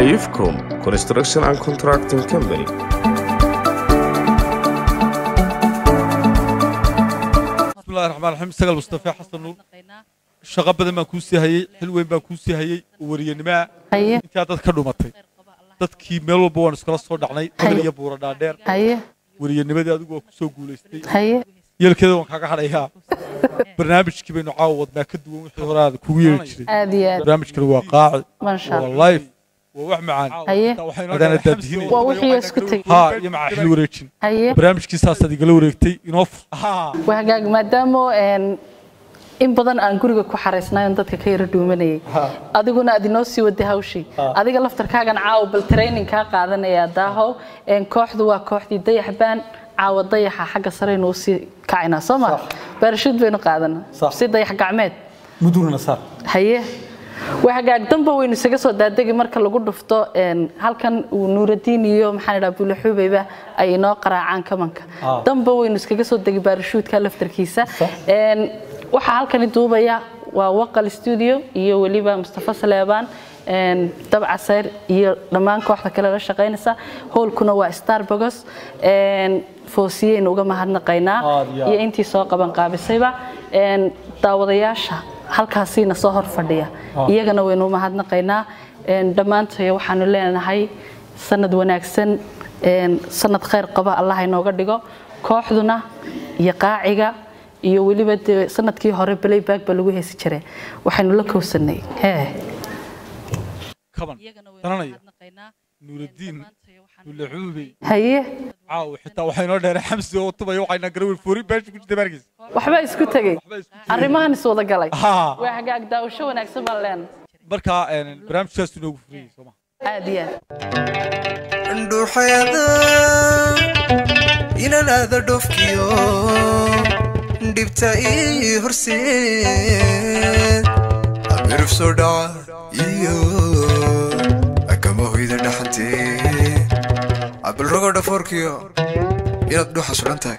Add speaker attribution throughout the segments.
Speaker 1: Ifcom Construction and Contracting Company.
Speaker 2: bismillahi raxmaan raxiim sagal mustafe xasan nuur shaqo badan baan kuu sii hayey xil weyn baan kuu sii hayey oo wariyanimaa
Speaker 3: haye
Speaker 2: intaa dad ka dhumatay dadkii meel walba waan iskala soo dhacnay badan iyo buura dhaadheer
Speaker 3: haye
Speaker 2: wariyanimadii adigu waa ku soo guulaystay
Speaker 3: haye
Speaker 2: yeelkeeda waan kaaga hadhayaa barnaamijkii baynu caawa wadnaa ka duwan wixii hore aad kugu yeeri jiray
Speaker 3: aad iyo aad
Speaker 2: barnaamijkani waa qaaci
Speaker 3: maasha
Speaker 2: waa
Speaker 3: allah
Speaker 2: life waa wax macaan
Speaker 3: haye
Speaker 2: adaana daadihinay
Speaker 3: waa wixii isku tegey
Speaker 2: haa iyo macaa xil wareejin
Speaker 3: haye
Speaker 2: barnaamijkii saasaad igala wareegtay inoo fur
Speaker 3: waa hagaag maadaama een, in badan aan guriga ku xaraysnayon dadka ka yara dhuumanayay adiguna aad inoo sii waday hawshii adiga laftarkaagan caawa bal training kaa qaadanaya daahow een, kooxdu waa kooxdii dayaxbaan caawa dayaxa xagga sareynu usii kacinaa soo ma baarashuud baynu qaadanaa
Speaker 4: Sax.
Speaker 3: si dayax gacmeed
Speaker 4: mudugna saar
Speaker 3: haye waa hagaag damba waynu isaga soo daadegi marka lagu dhufto een, halkan uu nuuradiin iyo maxaan idhaha bulaxuubeyba ay inoo qaraacaan kamanka
Speaker 4: Ah.
Speaker 3: damba waynu iskaga soo degi baarashuudka laftarkiisa Een, waxaa halkani duubaya waa waqal studio iyo weliba mustafa saleebaan een, dabca sayr iyo dhammaan kooxda kale la shaqaynaysa howlkuna waa starbogos foosiyeynu uga mahadnaqaynaa
Speaker 4: Aad iyo aad.
Speaker 3: iyo intii soo qaban qaabisayba Een, daawadayaasha halkaasiina soo hor fadhiya iyagana waynu mahadnaqaynaa Een, dhammaantaya waxaanu leenahay sanad wanaagsan een, sanad khayr qaba allah inooga dhigo kooxduna iyo qaaciga iyo weliba dee sanadkii hore playback ba lagu heesi jiray waxaynu la kowsanay hee
Speaker 2: kaban daranaya nuuradiin bulaxuubey
Speaker 3: haye
Speaker 2: caawa xitaa waxaa inoo dheeray xamsi oo tubaya waxayna garawil fuuri beesha ku jirta baarkiisa
Speaker 3: waxbaa isku tegey
Speaker 2: waxba isku jiray.
Speaker 3: arrimahan iswada galay
Speaker 2: Haa.
Speaker 3: waa hagaag daawasho wanaagsan baan leenahay
Speaker 2: marka een, barnaamijkaas inoogu furiyey sooma
Speaker 3: aad iyo aad
Speaker 5: dhuuxayada inaan aada dhofkiyo dhibta ii horseed abiruf soo dhaca iyo akama hoyda dhaxantee abilrogo dhafoorkiyo inaad dhuuxa sulan tahay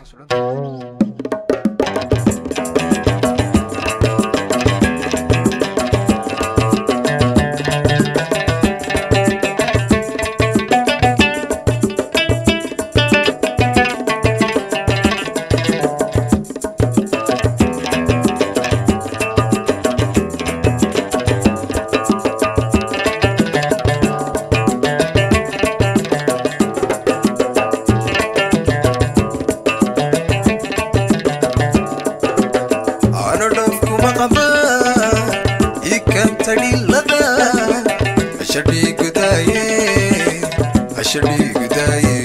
Speaker 5: ano dhafkuma qaba ikanta dhilada ashadhii gudaaye ashadhii gudaaye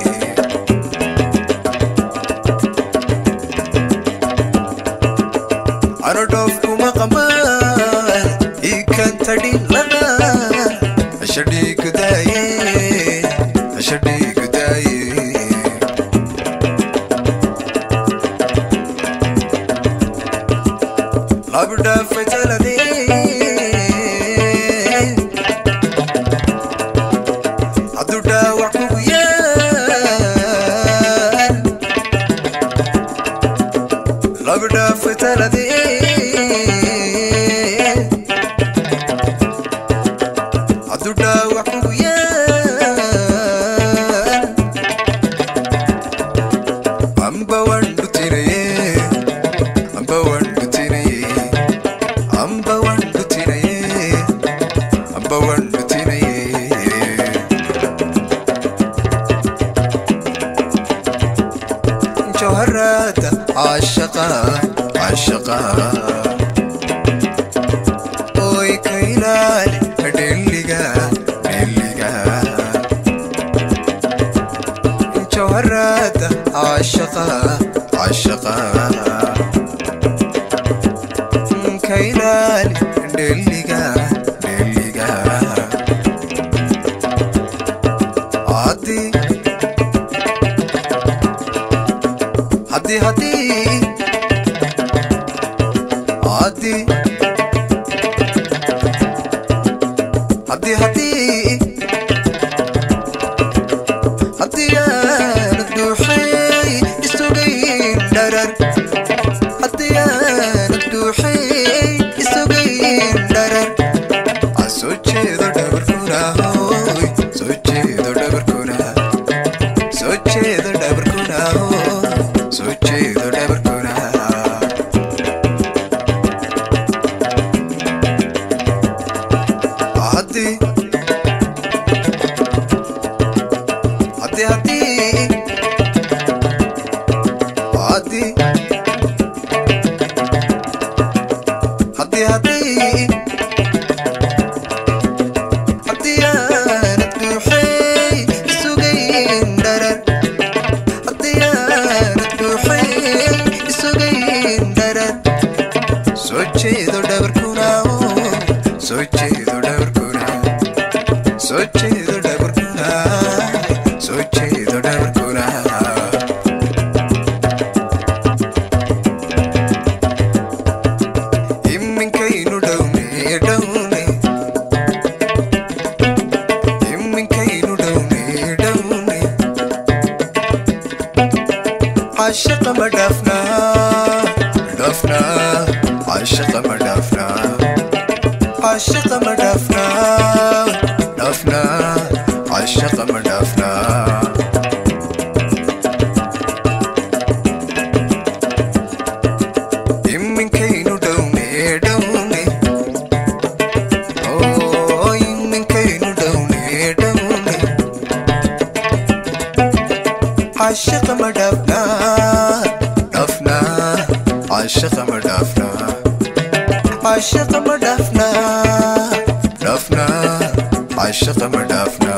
Speaker 5: ano dhafkuma qaba ikanta dhilada ashadhii gudaaye ashadhii gudaaye labda fajalade hadu dhaawac kugu yaal labda fajalade hadu dhaawac kugu yaal amba wandhutiraye amba wandhutiraye amba wandhutiraye amba wandhutiraye jawharada caashaqa caashaqa oy ka ilaali dheliga dheliga jawharada caashaqa caashaqa ka ilaali dheliga dheliga haddii haddii haddii haddii haddii haddii haddii aanad dhuuxay isugayn dharar haddii aanad dhuuxay isugayn dharar aan soo jeedo dhabarkuna dhabarkuna hooy soo jeedo dhabarkuna soo jeedo dhabarkuna hooy soo jeedo dhabarkuna haddii haddii haddii haddii haddii haddii haddii aanad buuxay isugayn dharar haddii aanad buuxay isugayn dharar soo jeedo dhabarkuna soo jeedo dhabarkuna soo jeedo dhabarkuna soo jeedo dhabarkuna iminkaynu dhowne dhowne iminkaynu dhowne dhowne cashaqa ma dhaafna dhaafna cashaqa ma dhaafna cashaqa ma dhaafna dhaafna cashaqa ma dhaafna iminkaynu dhowne dhowne oo iminkaynu dhowne dhowne cashaqa ma dhaafna dhaafna cashaqa ma dhaafna cashaqa ma dhaafna dhaafna cashaqa ma dhaafna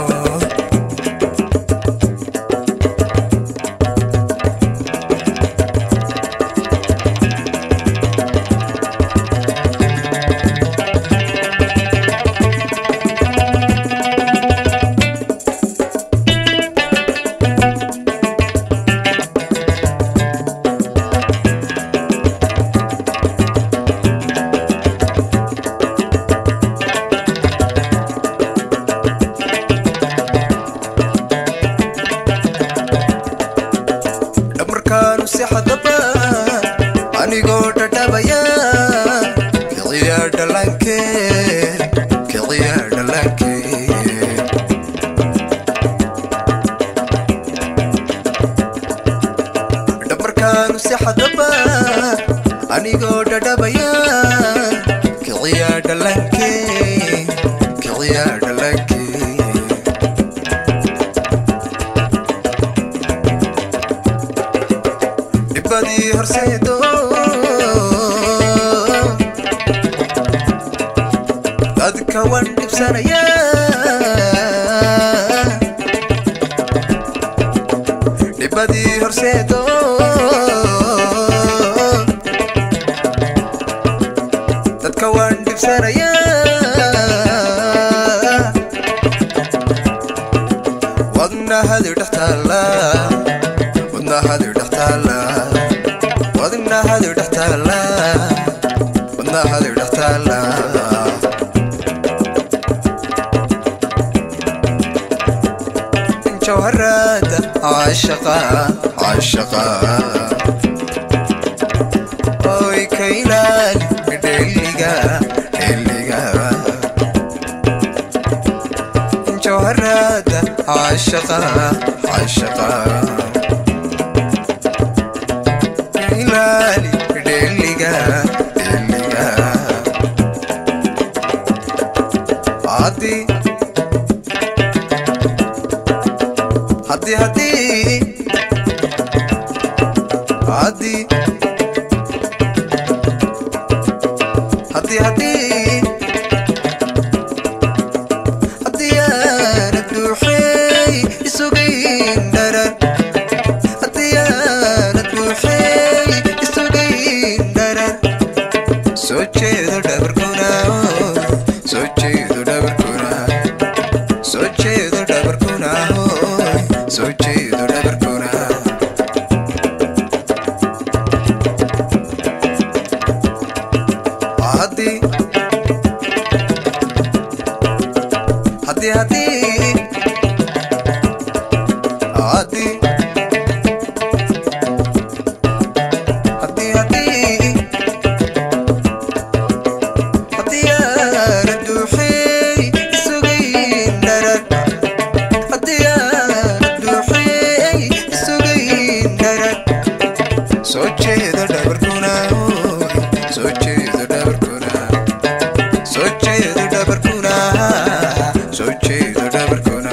Speaker 5: dhamarkaanu si xadaba anigoo dhadhabaya kiciya dhalanke kiciya dhalanke dhamarkaanu si xadaba anigoo dhadhabaya kiciya dhalanke kiciya dhalanke dhibadii horseedo dadka wan dhibsanaya dhibadii horseedo dadka wan dhibsanaya wadnahadi dhex taalla wadnahadi dhex taalla wadnahadi dhex taalla wadnahadi dhex taalla jawharada caashaqa caashaqa oy ka ilaali dheliga dheliga jawharada caashaqa caashaqa ilaali dheliga dheliga haddii haddii haddii haddii haddii haddii haddii aanad buuxay isugayn dharar haddii aanad buuxay isugayn dharar soo jeedo dhabarkuna soo jeedo dhabarkuna soo jeedo dhabarkuna soo jeedo dhabarkuna haddii haddii haddii haddii haddii haddii haddii aanad buuxay isugay dharar haddii aanad buuxiyey isugayn dharar soo jeedo dhabarkuna soo jeedo dhabarkuna soo jeedo dhabarkuna soo jeedo dhabarkuna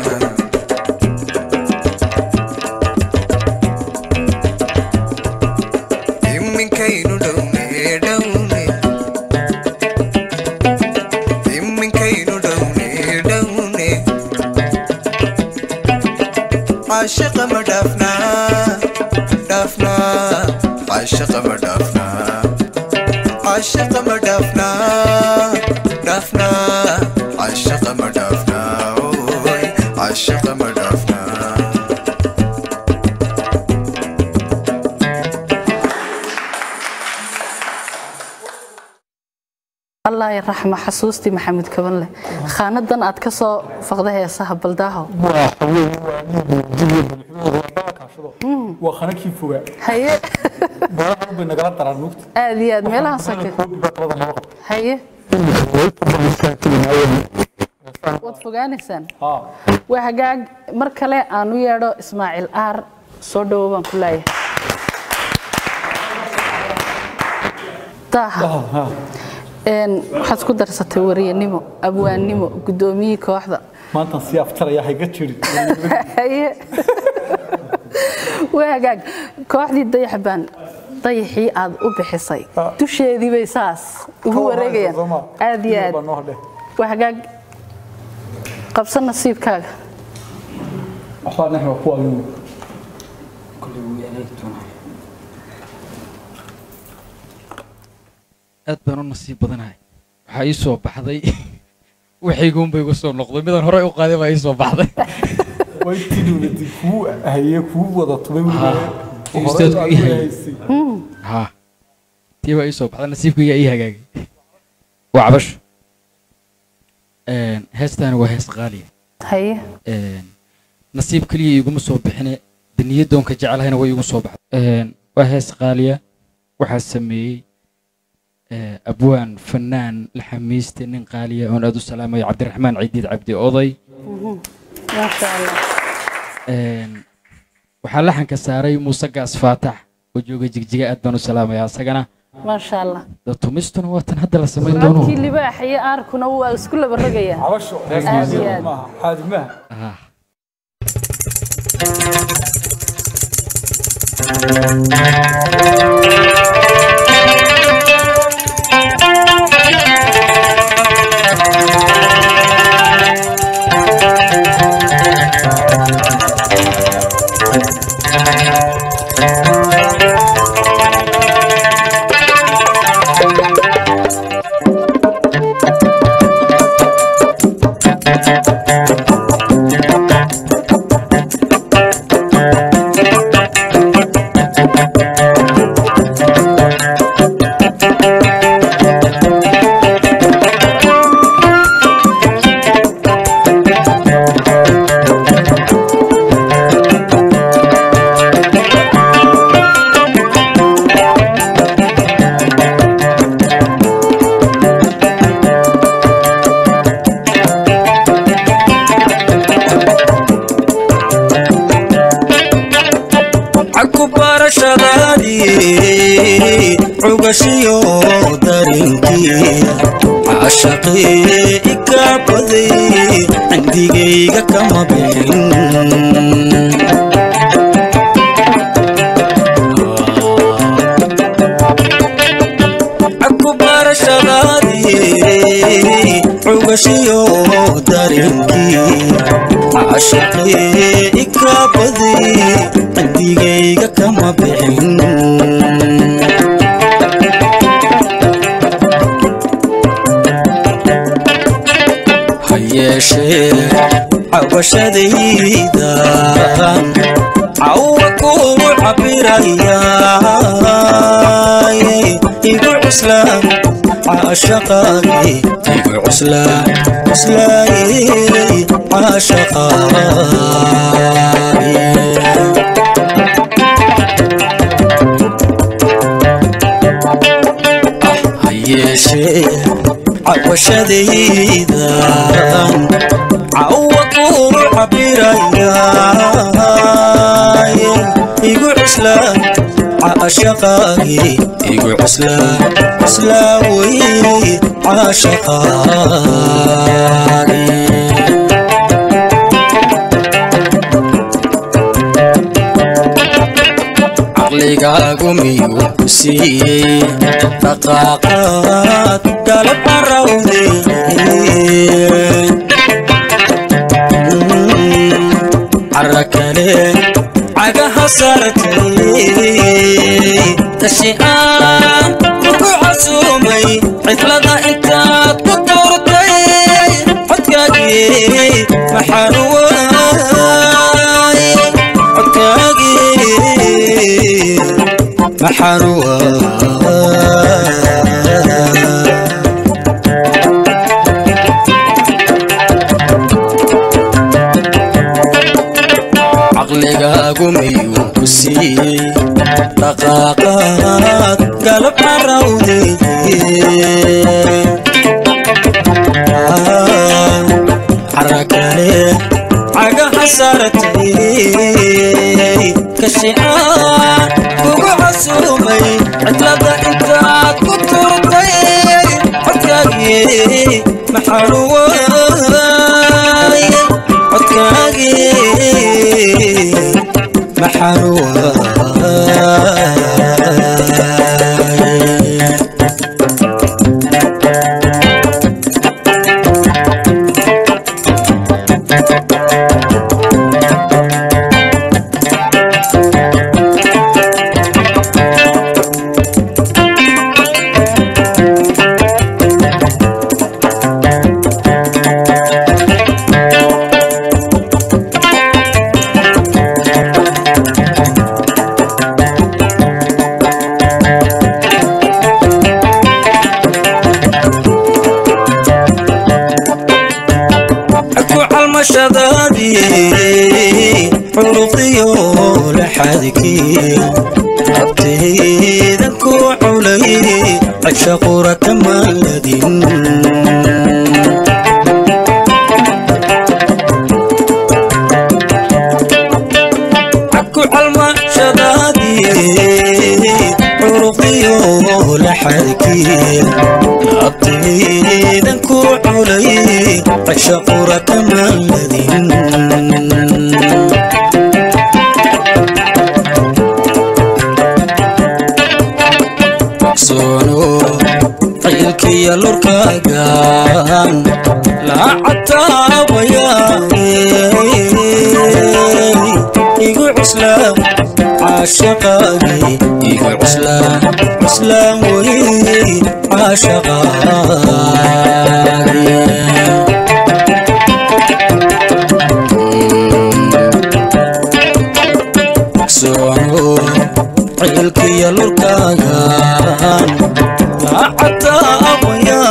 Speaker 5: iminkaynu dhowne dhowne iminkaynu dhowne dhowne caashaqa ma dhaafnaa dhaafnaa caashaqa ma dhaafnaa caashaqa ma dhaafnaa dhaafnaa caashaqa ma dhaafnaa ooy caashaqa ma dhaafnaa
Speaker 3: allah ya raxma xasuustii maxamed kabanle khaanadan aad ka soo faqda heesaha baldaaho
Speaker 2: waa qanakii fogaa
Speaker 3: haye
Speaker 2: baraha bay nagala daraan mugta
Speaker 3: aad iyo aad meelahan sake haye waad fogaanaysaan waa hagaag mar kale aan u yeedho ismaaciil aar soo dhowo baan ku leeyahay daaha een waxaad isku darsatay wariyanimo abwaannimo guddoomiyihii kooxda
Speaker 2: maantan sii aftaraya hayga jirin
Speaker 3: haye waa hagaag kooxdii dayax baan dayaxii aad u bixisay dusheedii bay saas ugu wareegayaan aad iyo aad waa hagaag qabsan nasiibkaaga
Speaker 2: waxbaa naxwa kuwa yuu
Speaker 4: aad baan u nasiib badanahay waxaa ii soo baxday waxayguunba igu soo noqday midaan horey u qaaday baa ii soo baxday
Speaker 2: way tidowladi kuu haye kuu wada tubay
Speaker 4: Ustaadku ii hayay. ha tii baa ii soo baxday nasiibkayga ii hagaagay waa cabasho Een, heestaani waa hees qaaliya
Speaker 3: haye
Speaker 4: Een, nasiib keliya iguma soo bixine daniyadoonka jecelahayna way igu soo baxday Een, waa hees qaaliya waxaa sameeyey ee, abwaan fanaan laxamiiste nin qaaliya oon aad u salaamayo cabdiraxmaan cidiid cabdi oday
Speaker 3: maasha allah
Speaker 4: Een, waxaa laxanka saaray muuse gaas faatax oo jooga jigjiga aad baan u salaamayaa asagana
Speaker 3: maasha allah
Speaker 4: da tumistuna waa tan hadda la samayn doono
Speaker 3: codkii libaax iyo aarkuna waa isku laba rogayaan
Speaker 2: cabasho
Speaker 3: Aad iyo aad.
Speaker 2: maaha xaadimaha
Speaker 4: Ah.
Speaker 6: caku barashadaadii cugashiyo darinkii caashaqee ikaa baday cindigayga kama bixin caku barashadaadii cugashiyo darinkii caashaqee ikaa baday cindigayga kama bixin ha yeeshee cabashadayda cawa kuu cabirayaay igu cuslaan caashaqaagii igu cuslaan cuslaayey caashaqaagii ha yeeshee cawashadaydan cawa cuslaa caashaqaagii igu cuslaa cuslaa wey caashaqaagii caqligaagu miyuu ku siiyey dhaqaaqaad galab carawde cara kale cagaha saartay tashi aan kugu casuumay cidlada intaad ku tuurtay codkaagii maxaan waay codkaagii maxaan waay caqligaagu miyuu ku siiyey dhaqaaqaad galab carawde cara kale cagaha saartay kashi aan kugu casuumay cidlada intaad ku turtay codkaagii maxaan waay codkaagii maxaan waay ku calmashadaadii xuruqdiyo laxadkii abtaydan ku culay cashaqura kamaladin ku calmashadaadii xuruqdiyo laxadkii abtaydan ku culay cashaqura kamaladin soono qaylkiya lurkaagan laacataabaya igu cuslaa caashaqaagii igu cuslaa cuslaan wey caashaqaagii soono cilkiya lurkaagan laacataabaya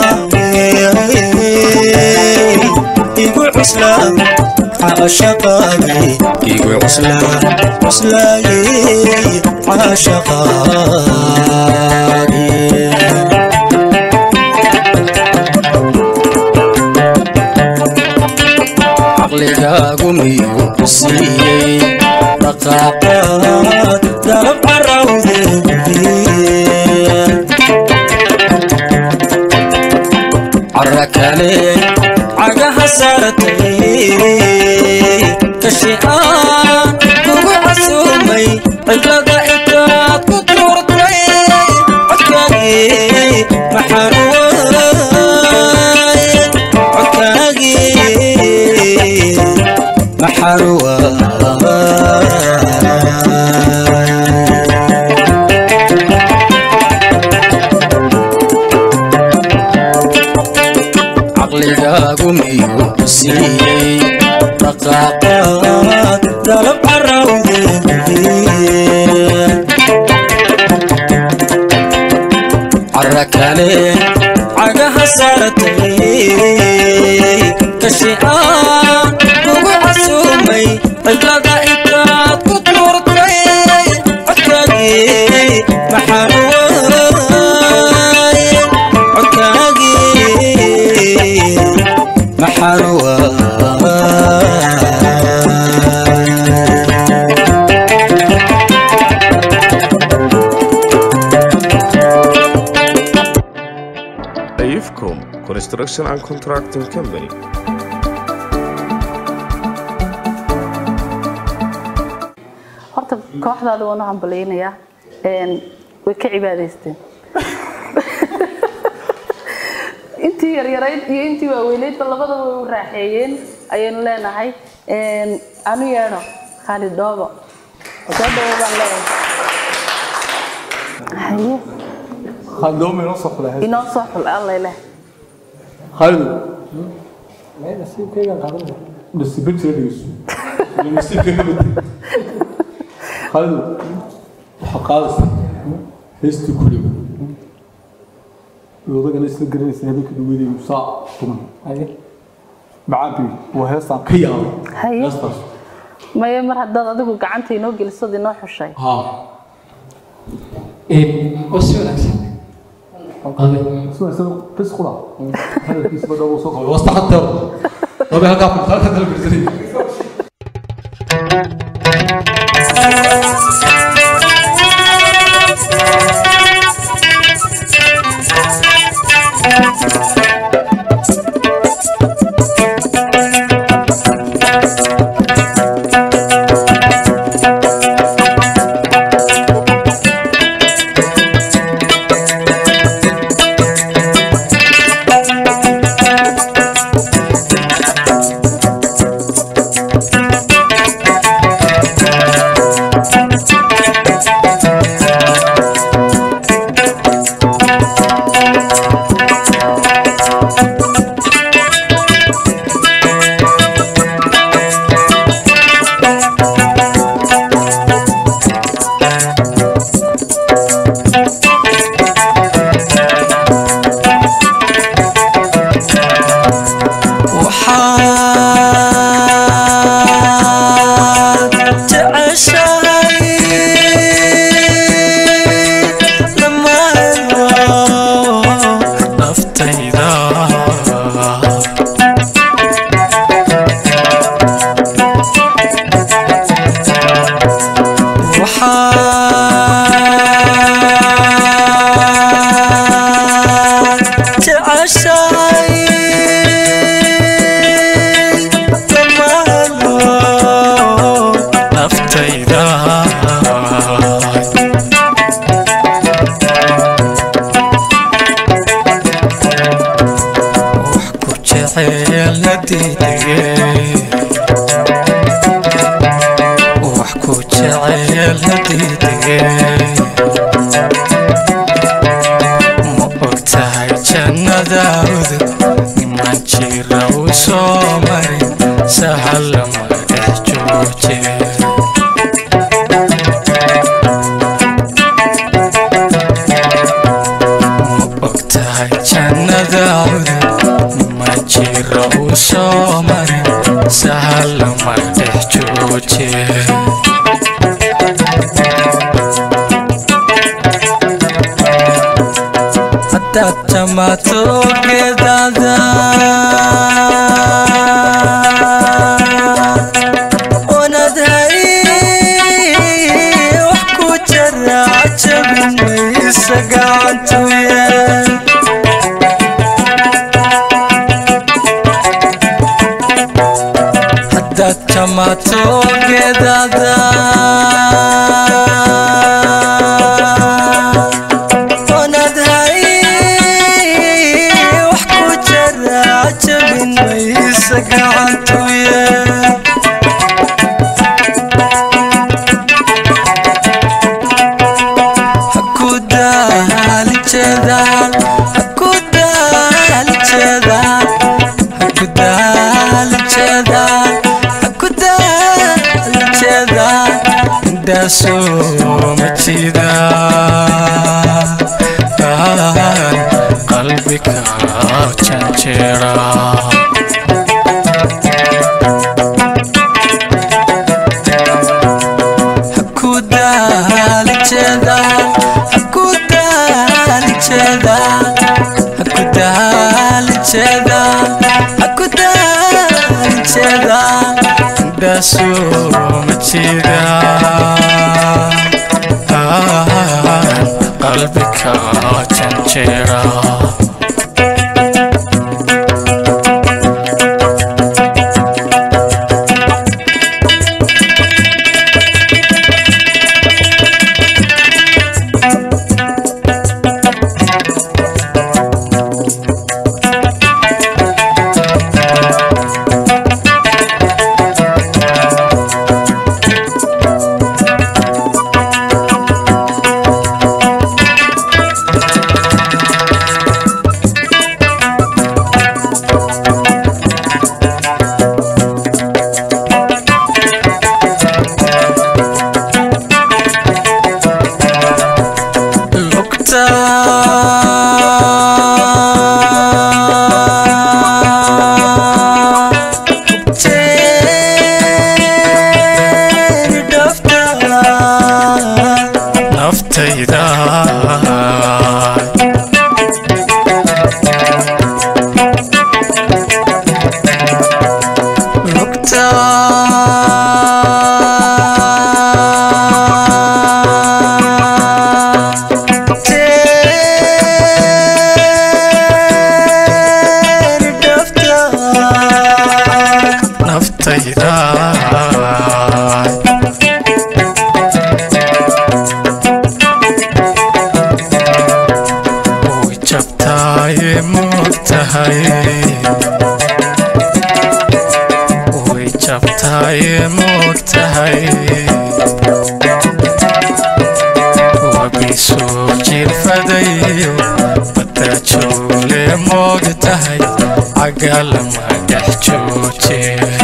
Speaker 6: igu cuslaa caashaqaagii igu cuslaa cuslaaye caashaqaagii caqligaagu miyuu ku siiyey dhaqaaqaad galab carawde cara kale cagaha saartay kashi aan kugu casuumay cidlada intaad ku tuurtay codkaagii maxaan waay codkaagii maxaan waay caqligaagu miyuu ku siiyey dhaqaaqaad galab carawde cara kale cagaha saartay kashi aan kugu casuumay cidlada intaad ku tuurtay codkaagii maxaan waay codkaagii maxaan waay
Speaker 1: Construction and Contracting Company.
Speaker 3: horta kooxdaada waan u hambalaynayaa een, way ka cibaadaysteen intii yaryarayd iyo intii waaweynaydba labadaba way u raaxeeyeen ayaynu leenahay Een, anu yeedho khaalid dhoobo soo dhawo baan leeyahay haye
Speaker 2: خالد دوم ينص ولا هاي
Speaker 3: inoo soo xul alla leh
Speaker 2: خالد بس بنت ريس نسيب كده خالد وحقاص هستي كله لوضع ناس الجريس هذيك الويدي وصاع طبعا هاي معابي وهيصا قيام
Speaker 3: haye
Speaker 2: يسطس
Speaker 3: maya mar haddaad adigu gacanta inoo gelisad inoo xushay
Speaker 2: ها
Speaker 4: oo si wanaagsan
Speaker 2: سوى سوى بس خلاص هذا كيس بدأ وصف
Speaker 4: wastaxadar wabi halkaa halkaa kala birsanay
Speaker 6: waxaad jeceshahay lama helo naftayda waxaad jeceshahay lama helo naftayda wax ku jecel nadiidege wax ku jecel nadiidege ma ogtahay jannadaawda niman jira u soo marin sahal lama dhex jooje ma ogtahay jannadaawda niman jira u soo marin sahal lama dhex jooje hadaad jamaato geedada oonad hay wax ku jara jabin maysa gacantuye hadaad jamaato geedada oonad hay wax ku jara jabin maysa gacantuye hakudaali jeedaan hakudaali jeedaan hakudaali jeedaan hakudaali jeedaan indhaasoo ma jiidaan qalbiga janjeera hakudaali jeedaan hakudaali jeedaan hakudaali jeedaan hakudaali jeedaan indhaasoo ma jiidaan qalbiga janjeera
Speaker 5: naftayda lugta teeri dhafta naftayda way jabtaaye moogtahay way jabtaaye moogtahay wabiisoo jirfadayo badajoole moogtahay cagalama dhex jooje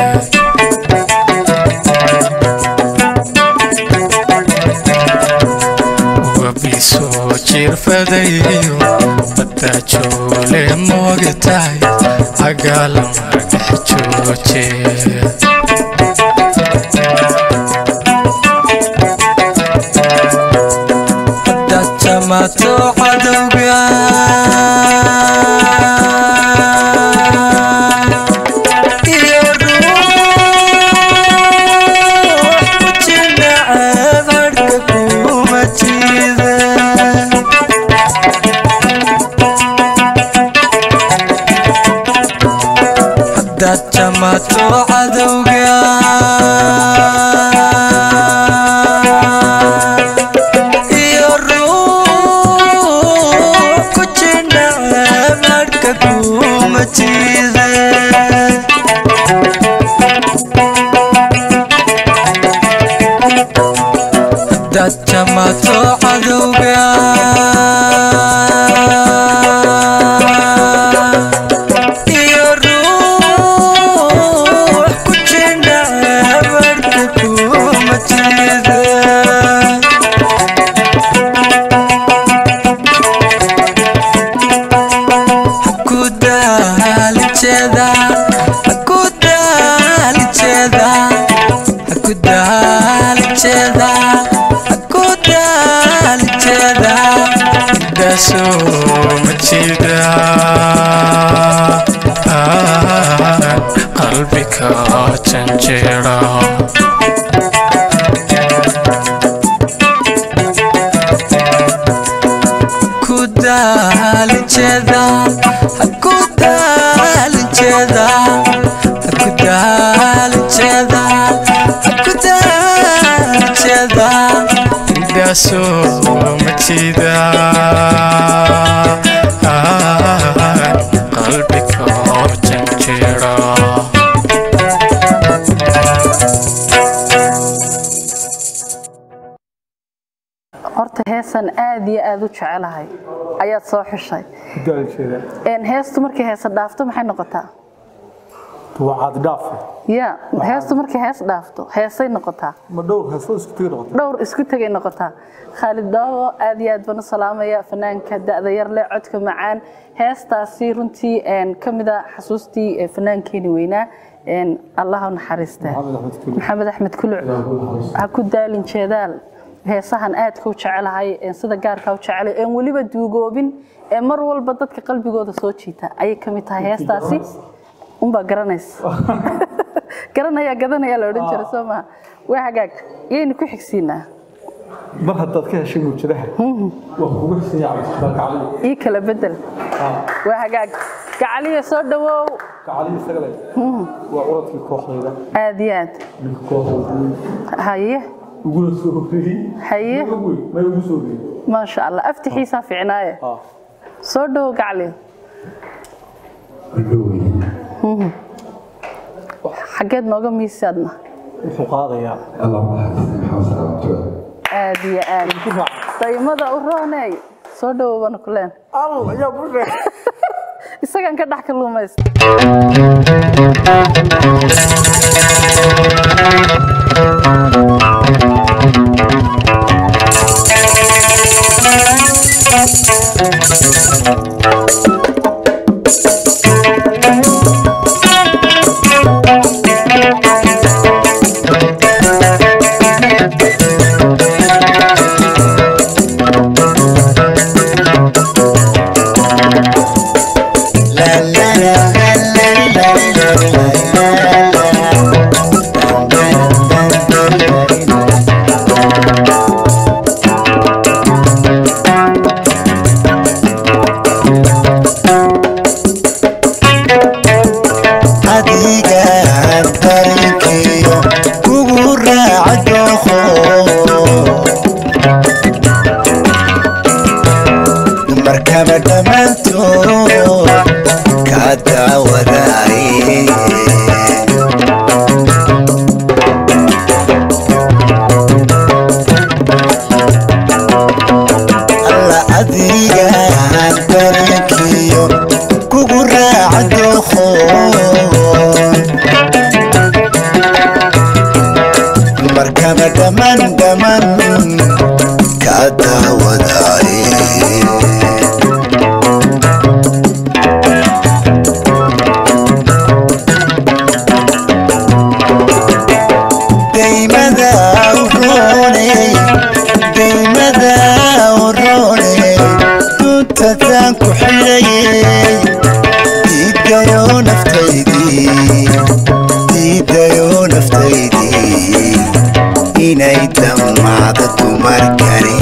Speaker 5: wabiisoo jirfadayo badajoole moogtahay cagalama dhex jooje dajamato cadowga iyo ruux ku jinaceed hadhka kuma jiida dajamato cadowga iyo ruux ku jinaceed hadhka kuma jiida dajamato cadowga iyo ruux ku jinaceed hadhka kuma jiida kudaalijeda kudaalijeda kudaalijeda kudaalijeda dasoo majida qalbiga janjeera kudaalijeda kudaalijeda kudaalijeda kudaalijeda indhaasoo majida qalbiga janjeera
Speaker 3: horta heesan aad iyo aad u jecelahay ayaad soo xushay Een, heestu markay heesa dhaafto maxay noqotaa
Speaker 2: wacaad dhaafe
Speaker 3: ya heestu markay hees dhaafto heesay noqotaa
Speaker 2: ma dhowr heesoo isku tegi noqota
Speaker 3: dhowr isku tegay noqotaa khaalid daawo aad iyo aad baan u salaamaya fanaanka da'da yar leh codka macaan heestaasi runtii een, ka mid a xasuustii ee fanaankeeni weynaa een, allah u naxariiste maxamed axmed kuluc ha ku daalin jeedaal heesahan aadka u jecelahay een, sida gaarka u jecelay een weliba duugoobin ee mar walba dadka qalbigooda soo jiita ayay ka mid tahay heestaasi unbaa garanaysa garanaya gadanaya la odhan jiray soo maha waa hagaag yaynu ku xigsiinaa
Speaker 2: mar haddaad ka heshay muujadaha waa kugu xisaya cabdisbaalkacali
Speaker 3: ii kala bedel waa hagaag gacaliya soo dhawow
Speaker 2: kacali isaga le waa curadkii kooxdayda
Speaker 3: aad iyo aad
Speaker 2: ninka kooxda
Speaker 3: haye
Speaker 2: uguna soo horreeyey
Speaker 3: haye
Speaker 2: wey may ugu soo horreeyey
Speaker 3: maasha allah aftixiisaa fiicnaaye soo dhawow gacaliya xaggeed nooga miisaadna
Speaker 2: wuxuu qaadayaa
Speaker 3: aad iyo aad daymada u rooney soo dhawow baan ku leen
Speaker 2: al ayaa bushe
Speaker 3: isagan ka dhex kaluumaysta
Speaker 5: la dhaman dhaman ka daawadaaye daymada urooney daymada urooney duntataan ku xidhayey diidayo naftaydii diidayo naftaydii inay dhammaado dumar kale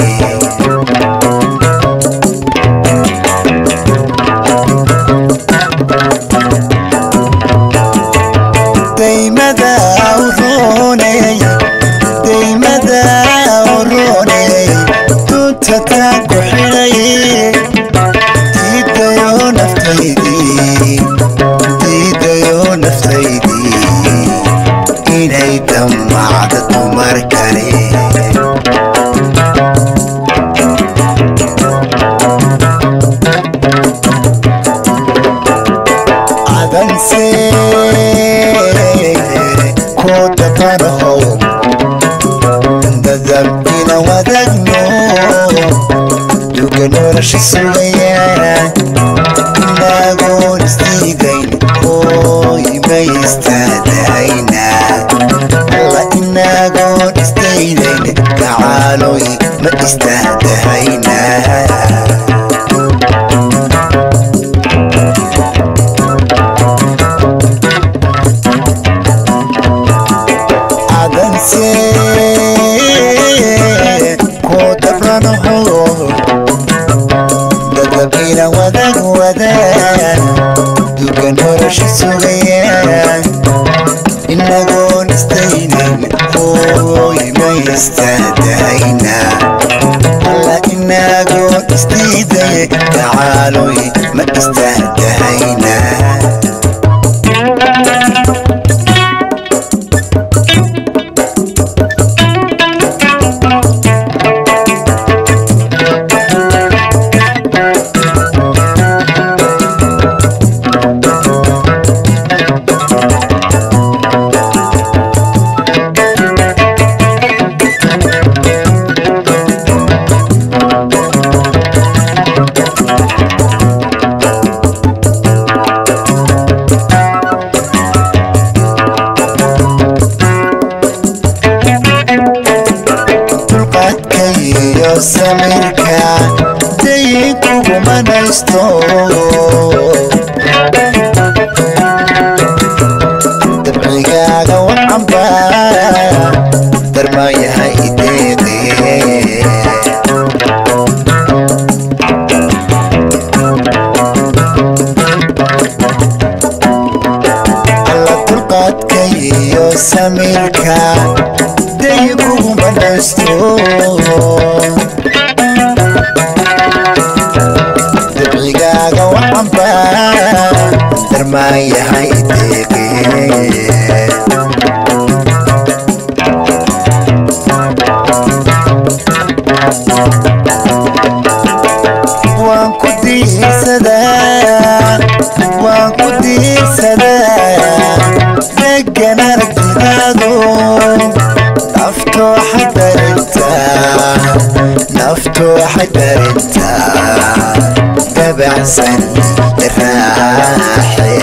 Speaker 5: daymada urooney daymada urooney duntataan ku xidhayey diidayo naftaydii diidayo naftaydii inay dhammacdo dumar kale cadanse koo dabanahow dadabina wadagno duga nolosha sugayaan inagoon isdiidayn hooy ma istaadahayna alla inagoon isdaydayn gacaaloy ma istaadahayna cadanse koo dabranaho dadabina wadag wadaan duga nolosha sugayaan inagoon isdaynayn hooy ma istaadahayna alla inagoon isdiiday gacaaloy ma istaadahayna dulqaadka iyo samirka dayin kuguma naysto dabcigaaga wacanba darmayahay deeqe alla dulqaadka iyo samirka dayin kuguma naysto dabcigaaga wacanba darmaayahay deeqe waan ku diirsadaa waan ku diirsadaa degan aragtidaadu naftoo xadarintaa naftoo xadarintaa dabacsan raaxe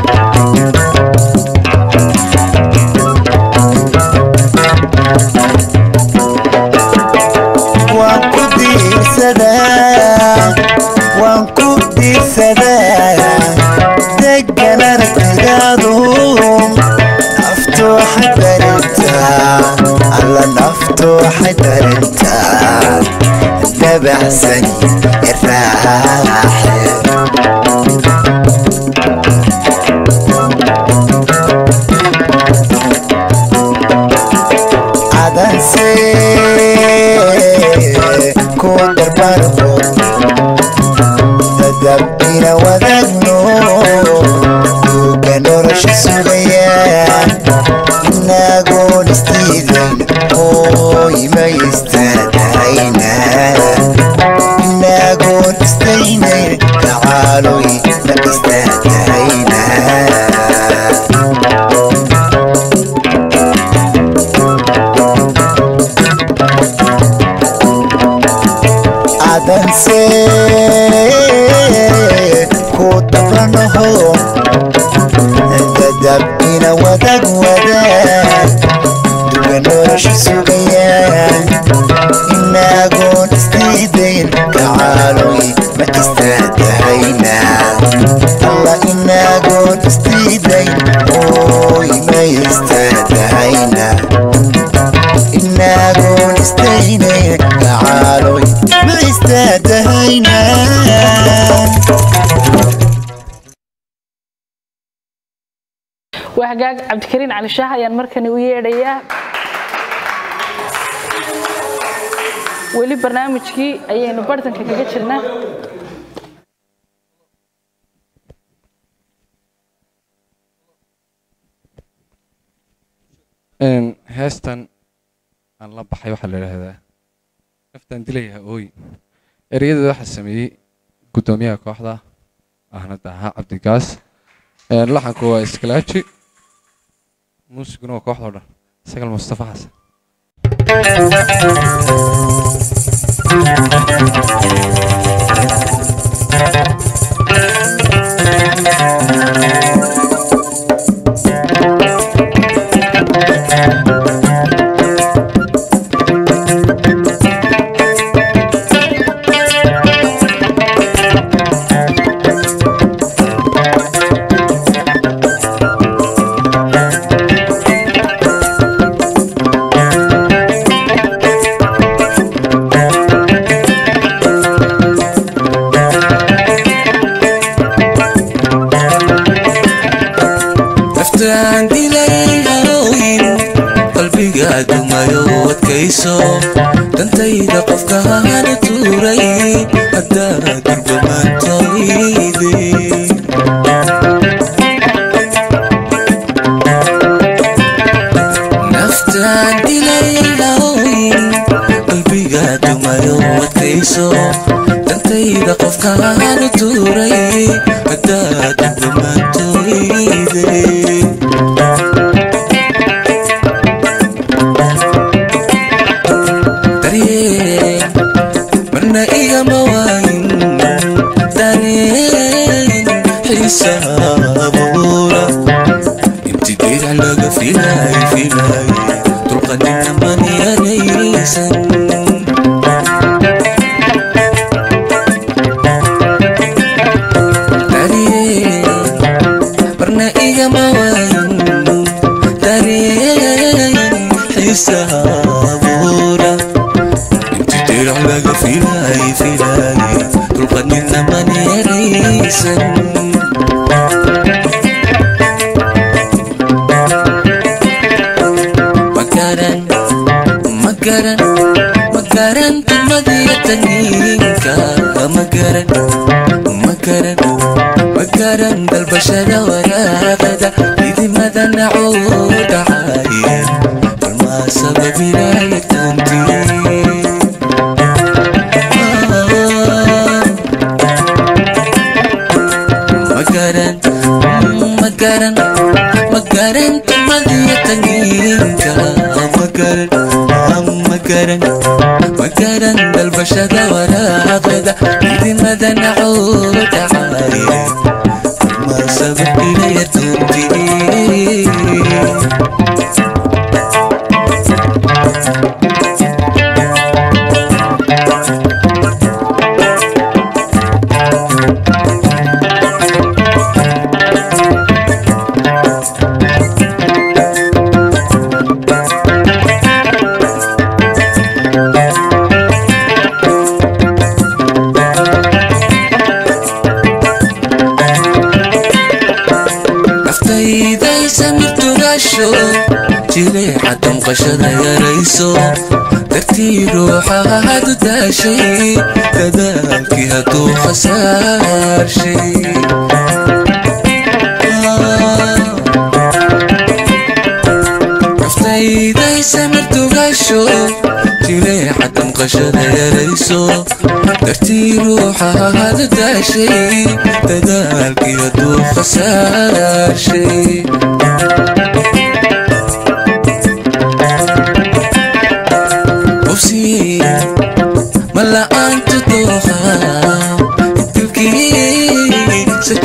Speaker 5: waan ku diirsadaa waan ku diirsadaa degan aragtidaadu naftoo xadarintaa alla naftoo xadarintaa dabacsan raaxe cadanse ku darbarho dadabina wadagno duga nolosha sugayaan inagoon isdiidayn hooy ma istaadahayna inagoon isdaynayn gacaaloy ma istaadahayna
Speaker 7: balse ku dabranaho dadab ina wadag wadaag duga nolosha sugayaan inagoon isdiidayn kacaaloy ma istaadahayna alla inagoon isdiidayn ooy ma istaadahayna inagoon isdaynayn kacaaloy ma istaadahayna
Speaker 3: waa hagaag cabdikariin cali shaah ayaan markani u yeedhayaa weli barnaamijkii ayaynu bartanka kaga jirnaa
Speaker 8: heestan aan la baxay waxaa la idhaahdaa naftaan dilayaa ooy ereyada waxaa sameeyey guddoomiyaha kooxda ahna ahaa cabdigaas laxanku waa iskalaaji muusiguna waa kooxda o dhan sagal mustafa xasan
Speaker 5: naftaan dilay harooyin qalbiga dumayo adkayso dantayda qofka hana tuuray haddaa durbamantoyde naftaan dilay harooyin qalbiga dumayo adkayso dantayda qofka hana tuuray haddaa durbamantoyde daryeel marna igama waayin dareen xiisaha abuura inti dirac laga filay filay dulqanina manyanaysan daryeel marna igama waayin dareen xiisaha abuura inti dirac laga filay filay dulqanina manyanaysan makaran makaran makaran tumadiya taniinka makaran makaran makaran dalbashada waraaqada idimada nacuu dhacaye balmaa sababinaya tantii magaran magaran magaran tumadiya tangiinka magaran magaran magaran dalbashada waraaqada idimada nacuu dhacaye ma sababinaya tantii naftayday samirtugaasho jileeca damqashada yarayso dartii ruuxaadu daashay dadaalkii hadduu khasaarshay naftayday samirtugaasho jileeca damqashada yarayso dartii ruuxaadu daashay dadaalkii hadduu khasaarshay hubsi ma la'aantu dooqa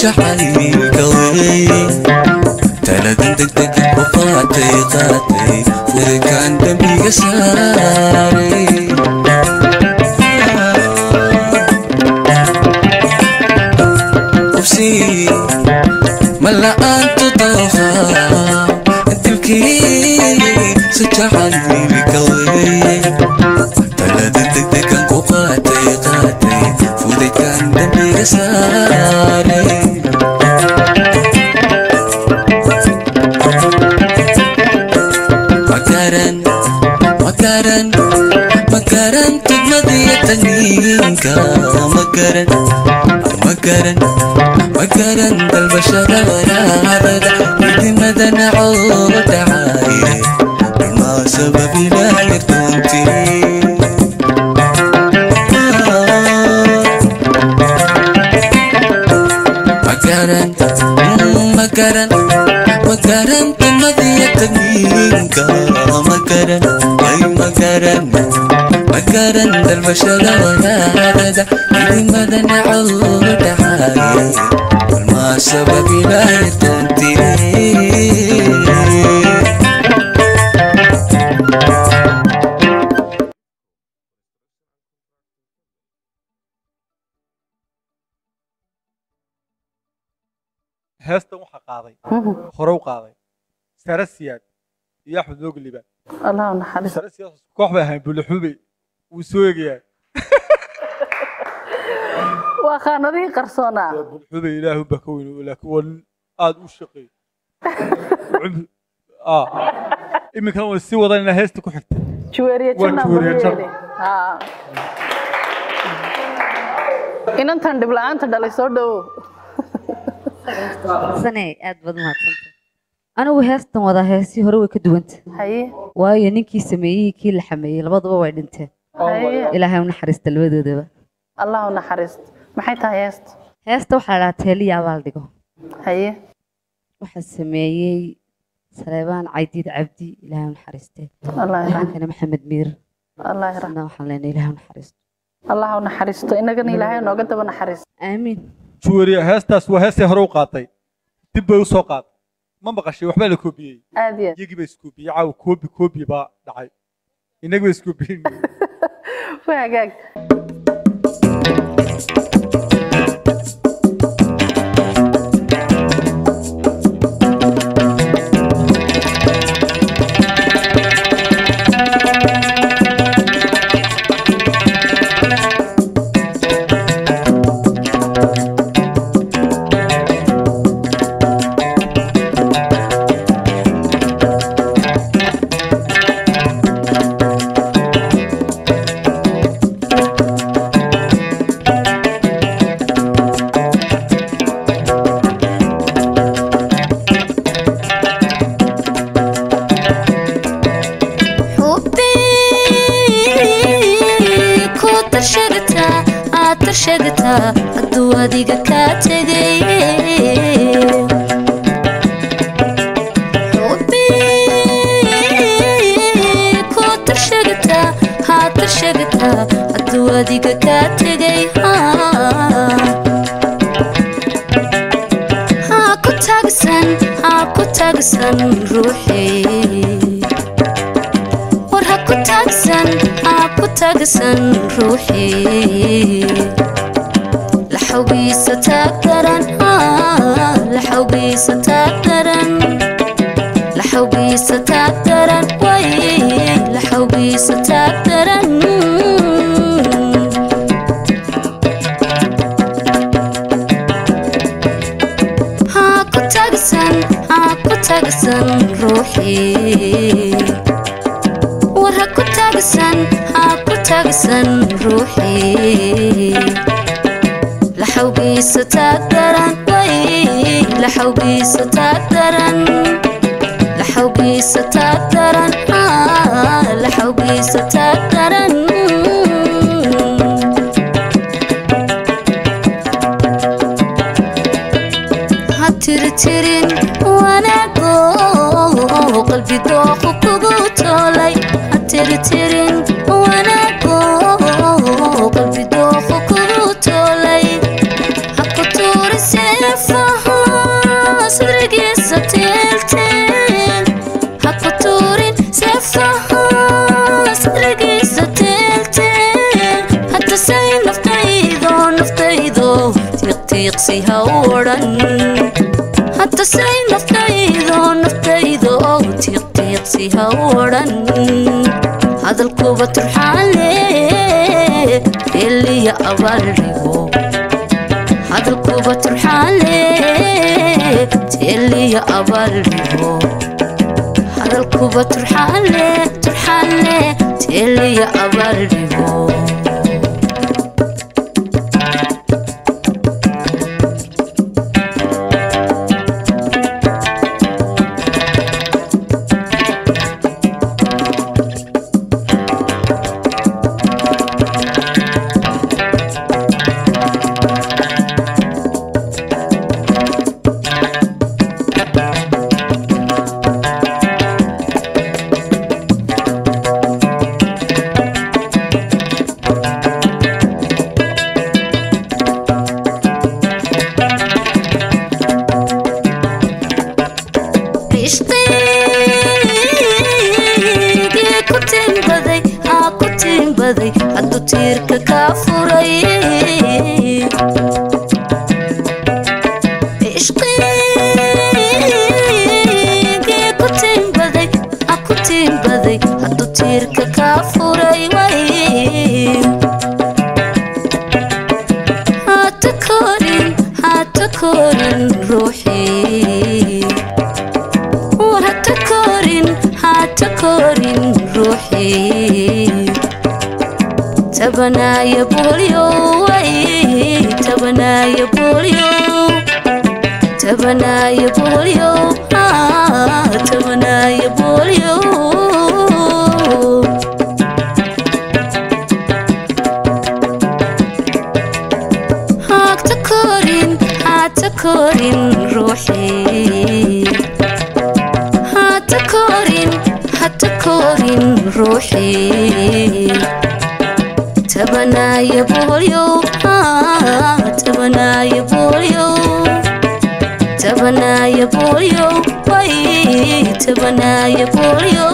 Speaker 9: jacaylka weyn taladan degdeg u qaatay qaatay furikaan dembiga saaray qubsi ma la'aantu dooha dilkii si jacaylka weyn taladan degdegan ku qaatay qaatay furikaan dembiga saaray makaran makaran makaran tugmadiya taniinka makaran makaran makaran dalbashada waraabada midimada nacoo dhacaaye ilmaa sababinaa yartoontii makaran makaran makaran tumadiya taniinka makaran ay makaran makaran dalbashada wanaagada midimada nacoo dhacaaye walmaa sababinaytantii
Speaker 2: heestan waxaa qaaday hore u qaaday sare siyaad iyo axmed noogi liibaan
Speaker 3: allah u naxariis
Speaker 2: sare siyaad koox bay ahayn buulaxube wuu soo eegayaa
Speaker 3: waa khaanadihii qarsoonaa
Speaker 2: buulaxube ilaahu baa ka weyn laakiin waa nin aada u shaqeey iminkana way sii wadan inaa heesta ku xigta
Speaker 3: juweeriye
Speaker 2: Waa
Speaker 3: janna
Speaker 2: juweeriye
Speaker 3: buu
Speaker 2: janna.
Speaker 3: yeeli. Haa. inantan dhib la'aanta dhalay soo dhowow
Speaker 10: sane aad baad umahadsanta anigu heestan wadaa heesii hore way ka duwanta
Speaker 3: haye
Speaker 10: waayo ninkii sameeyey kii la xameeyey labaduba way dhinteen
Speaker 3: haye
Speaker 10: ilaahay u naxariista labadoodaba
Speaker 3: allah u naxariisto maxay tahay heesta
Speaker 10: heesta waxaa la dhahaa teeliya abaal dhigo
Speaker 3: haye
Speaker 10: waxaa sameeyey saleebaan caydiid cabdi ilaahay u naxariiste
Speaker 3: allah yarxam
Speaker 10: waxaankana maxamed miir
Speaker 3: allah yarxam
Speaker 10: isna waxaan leenahay ilaahay u naxariisto
Speaker 3: allah u naxariisto inagana ilaahay nooga daba naxariisto
Speaker 10: aamiin
Speaker 2: juwariye heestaas waa heestay hore u qaatay dib bay u soo qaaday ma maqashay waxbaa la koobiyey
Speaker 3: aad iyo aad
Speaker 2: iyagii baa iskoobiyey caawa koobi koobi baa dhacay innaga ba iskoobiyen
Speaker 3: waa hagaag
Speaker 11: xubbii ku tarshagataa aad tarshagataa hadduu adiga kaa tegay xubbii ku tarshagataa haa tarshagataa hadduu adiga kaa tegay haa ku taagsan haa ku taagsan ruuxii war ha ku taagsan ha ku taagsan ruuxii la xawgiisa taag daran ah, la xawgiisa taag daran la xawgiisa taag daran way la xawgiisa taag daran ha ku taagsan ha ku taagsan ruuxii war ha ku taagsan ha ku taagsan ruuxii la xawgiisa taag daran way la xawgiisa taag daran la xawgiisa taag daran ah, la xawgiisa taag daran ha tirtirin wanaago qalbi dooqu kugu toolay ha tirtirin wanaago qalbi dooqu kugu toolay ha ku tuuri seefo heesahaas rigiisa teelteel hadda say naftaydo naftaydo tiiqtiiqsi ha u odhan hadda say naftaydo naftaydo tiiqtiiqsi ha u odhan hadalkuba turxaale eliya abaaldhigo hadalkuba turxaale eliya abaaldhigo hadalkuba turxaale turxaale eliya abaaldhigo ishqigii ku tiimbaday haa ku tiimbaday hadduu tiirka kaa furay ishqigii ku tiimbaday haa ku tiimbaday hadduu tiirka kaa furay way hata korin hata korin ruuxii war hata korin hata korin ruuxii tabanaya boolyo way tabanaya boolyo tabanaya boolyo ah, tabanaya boolyo hagta korin hata korin ruuxii hata korin hata korin ruuxii tabanaya boolyo ah, tabanaya boolyo tabanaya boolyo way tabanaya boolyo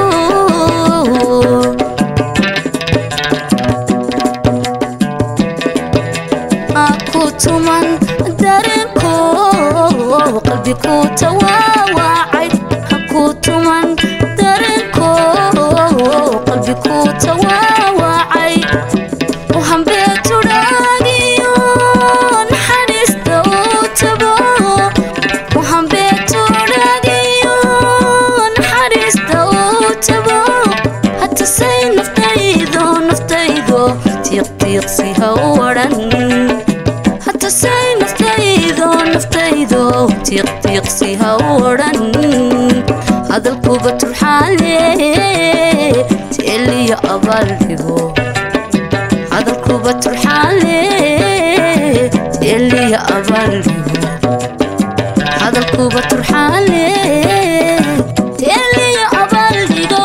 Speaker 11: aku tuman dareenko qalbi ku tawaawacay haku tuman dareenko qalbi ku tawaawacay u hambeetudhaagiyo naxariista uu tabo u hambeetudhaagiyo naxariista uu tabo hatasay naftaydo naftaydo tiiqtiiqsi ha u odhan hatasay naftaydo naftaydo tiiqtiiqsi ha u odhan hadalkuba turxaale teeliya abaaldhigo hadalkuba turxaale teeliya abaaldhigo hadalkuba turxaale teeliya abaaldhigo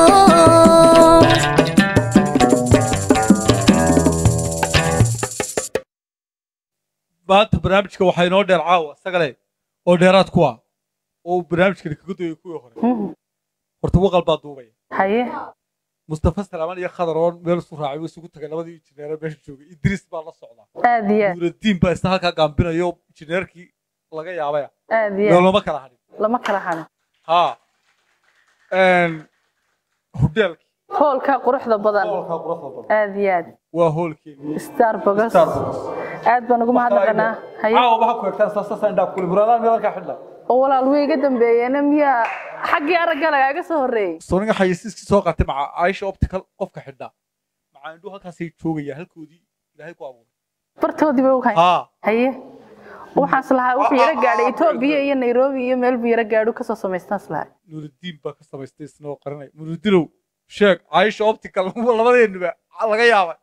Speaker 2: maanta barnaamijka waxaa inoo dheer caawa sagale oo dheeraad ku ah oo uu barnaamijkani kaga doyay kuwii hore horta waqal baa duubaya
Speaker 3: haye
Speaker 2: mustafa salaaman iyo khadar oo meel isu raacay way isugu tagay labadii injineere meesha joogay idriis baa la socdaa
Speaker 3: aad iyo aad
Speaker 2: nuuradiin baa isna halkaa gaambinayo injineerkii laga yaabaya
Speaker 3: aad iyo
Speaker 2: meel
Speaker 3: aad
Speaker 2: lama kala hadhin
Speaker 3: lama kala hadin
Speaker 2: haa hudheelki
Speaker 3: hoolka quruxda badan
Speaker 2: hoolkaa quruxda badan
Speaker 3: aad iyo aad
Speaker 2: waa hoolkeeni
Speaker 3: starbucks
Speaker 2: Starbucks.
Speaker 3: aad baan ugu mahadnaqanaa haye
Speaker 2: caawa waxaa ku egtaan saasasaan dhaaf kuli buraadaan meel halkaa xidha
Speaker 3: oo walaal way iga dambeeyeen miyaa xaggii aragga lagaaga soo horreeyey
Speaker 2: soniga xayisiiskii soo qaatay maca aisha optical qofka xidha maca indhu halkaasay joogaya halkoodii ilaahay ku abuuray
Speaker 3: bartoodii bay ugahay
Speaker 2: haa
Speaker 3: haye waxaas lahaa wuxuu yara gaadhay etoobiya iyo nairobi iyo meel buu yara gaadhu kasoo samaystaas lahaa
Speaker 2: nuuridiin baa ka samaystay isna oo qaranay nuuridiinow sheeg aisha optical labadeennuba laga yaabay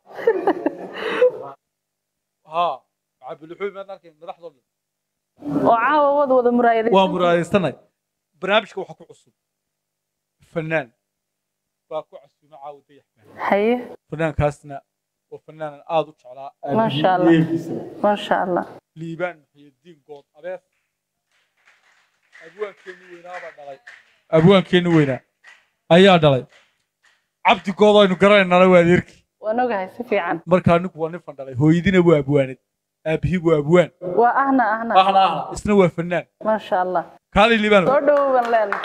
Speaker 2: haa maca bilixuy maad arkayn madaxdoo dhan
Speaker 3: oo caawa wad wada muraayadaysan
Speaker 2: waa muraadaysanay barnaamijka waxaa ku cusub fanaan baa ku casuuma caawa dayax
Speaker 3: haye
Speaker 2: fanaankaasna waa fanaanan aad u jeclaa
Speaker 3: maasha allah maasha allah
Speaker 2: liibaan muxiyadiin good abees abwaankeenni weynaa baa dhalay abwaankeenni weynaa ayaa dhalay cabdigooda aynu garanaynana waa adeerkii
Speaker 3: waan ogahay si fiican
Speaker 2: markaa ninku waa nin fan dhalay hooyadiina waa abwaanad aabihii waa abwaan
Speaker 3: waa ahna ahna
Speaker 2: ahna ahna isna waa fanaan
Speaker 3: maasha allah
Speaker 2: kaalay liibaan
Speaker 3: soo dhowow baan leenahay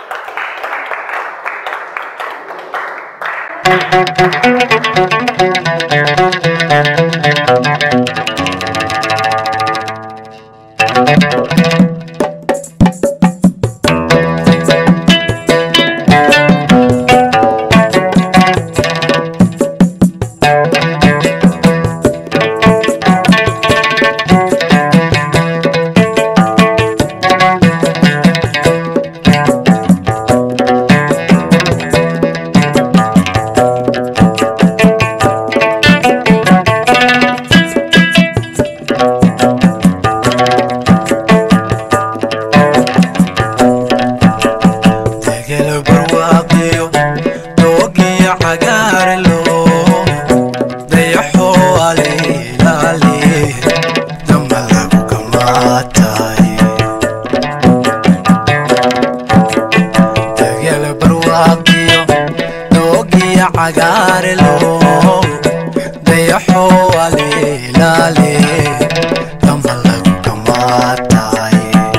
Speaker 9: degel barwaaqiyo doogiyo cagaarlo dayaxo alilaali damba lagu kamaatay degel barwaaqiyo doogiyo cagaarlo dayaxo alilaali damba lagu kamaatay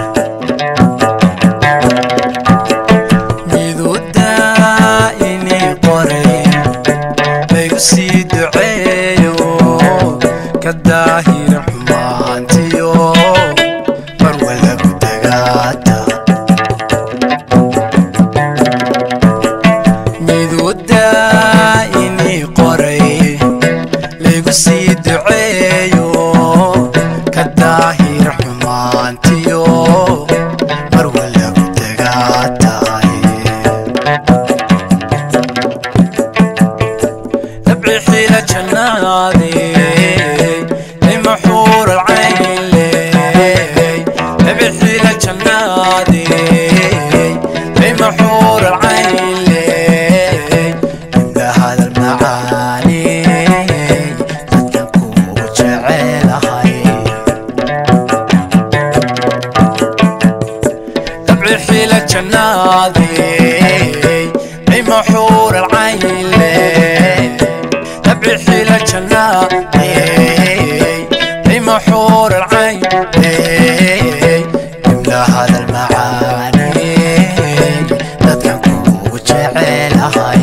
Speaker 9: midudaa inii qoray laygu sii duceeyo ka daahira xumaantiyo marwa lagu dagaata midudaa inii qoray laygu sii duceeyo ka daahira xumaantiyo marwa lagu dagaataay dabci xiila jannaade lima xuur alcayn ley dabci xiila jannaade lima xuur alcayn ley inda hadal macaani dadkan kugu jecelahay dabci xiila jannaade lima xuur alcayn ley dabci xiila jannaade lima xuur alcayn ley imla hadal macaani dadkan kugu jecelahay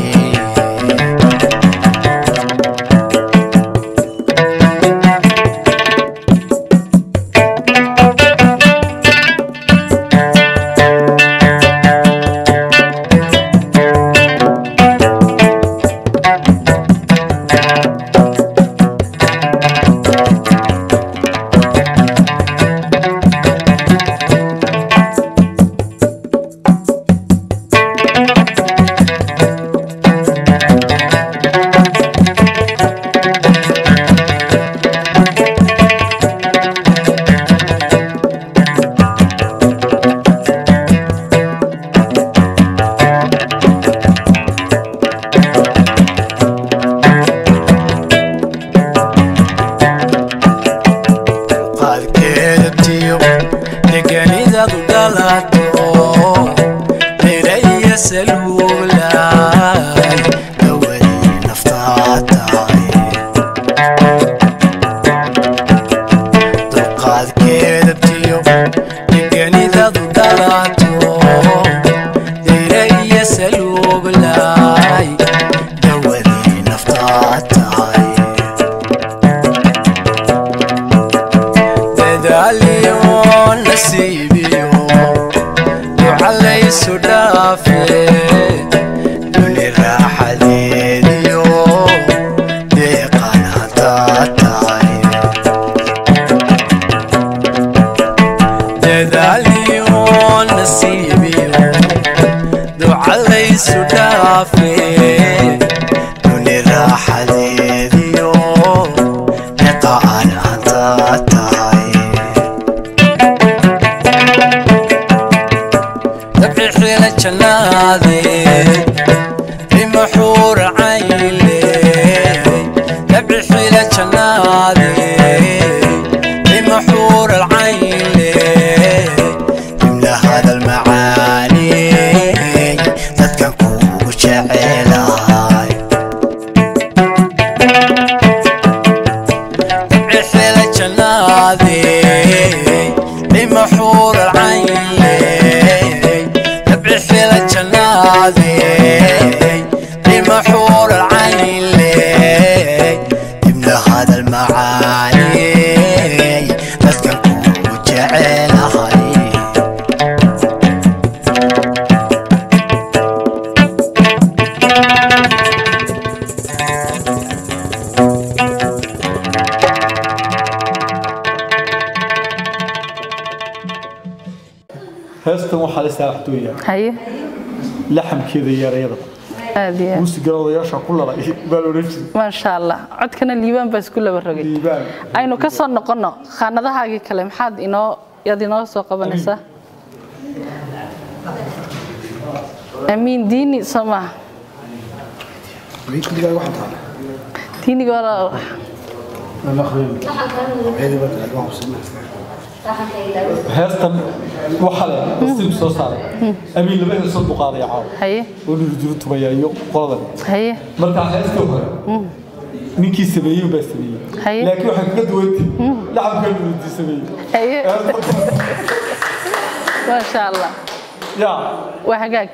Speaker 9: qaadkeedatiyo deganidadu dhalato dhiraya saluulay dawadii naftaa tahay dulqaadkeedatiyo deganidadu dhalato dhiraya saluulay dawadii naftaa tahay dadaaliyo nasiibiyo ducalaysu dhaafe duni raaxadeediyo deeqan hadaa tahay dadaaliyo nasiibiyo ducalaysu dhaafe duni raaxadeediyo deeqan hadaa tahay dabci xiila jannaade lima xuur cayle dabci xiila jannaade lima xuur alcayle imla hadal macaani dadkan kugu jecel
Speaker 2: heestan waxaa la saaxdooyaa
Speaker 3: haye
Speaker 2: laxamkeeda iyo erayada
Speaker 3: aad iyo aad
Speaker 2: muusigana odayaasha ku lalay baa la odhan jiray
Speaker 3: maasha allah codkana liibaan baa isku laba rogay
Speaker 2: liibaan
Speaker 3: aynu ka soo noqonno khaanadahaagii kale maxaad inoo yaad inoo soo qabanaysaa amiin diini soo maaha diiniga wala
Speaker 2: heestan waxaa le nasiib soo saaray amiin laba heesoo buu qaadaya caawa
Speaker 3: haye
Speaker 2: oo nurjuru tumaya iyo qoladan
Speaker 3: haye
Speaker 2: markaa heestii hore ninkii sameeyey baa sameeyey
Speaker 3: Haye.
Speaker 2: laakiin waxay kaga duwantay laxamkaa nurjii sameeyey
Speaker 3: haye maasha allah
Speaker 2: yaa
Speaker 3: waa hagaag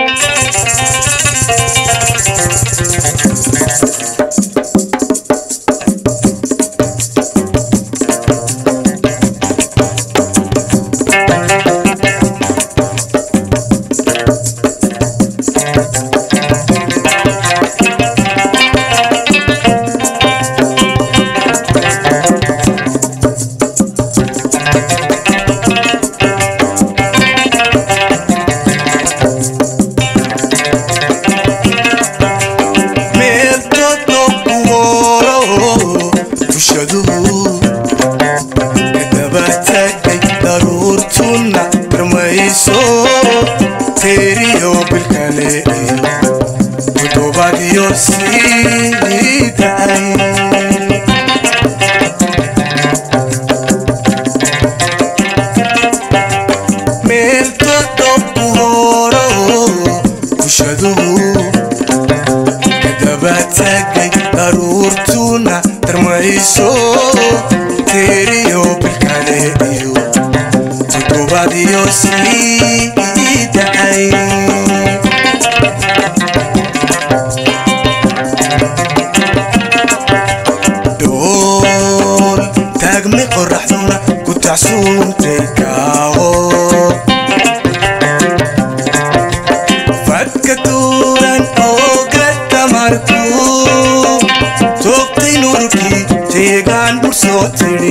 Speaker 5: meel todo kuworo tushaduhu kadaba tagay daruurtuna darmayso teeriyo bilkale toddobaadyo sii da'ay meel todo kuworo tushaduhu kadaba tagay daruurtuna darmayso teeriyo bilkale iyo toddobaadyo sii da'ay dhool taagmi qoraxduna ku tacsuuntay kaawo fadka tuuran ooga tamarku toogtay nurkii teegaan bur soo tidhi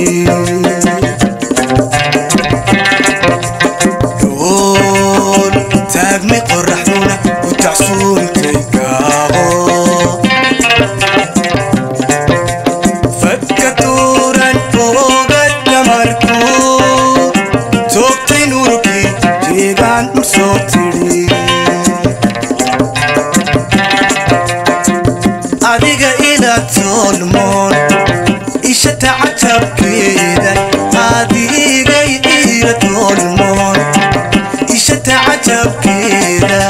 Speaker 5: dhool taagmi qoraxduna ku tacsuuntay kaabo fadka tuuran ooga tamarku toogtay nurkii teegaan bur soo tidhi adiga ila tolmoon isha tacajabkeeda adigay ila tolmoon isha tacajabkeeda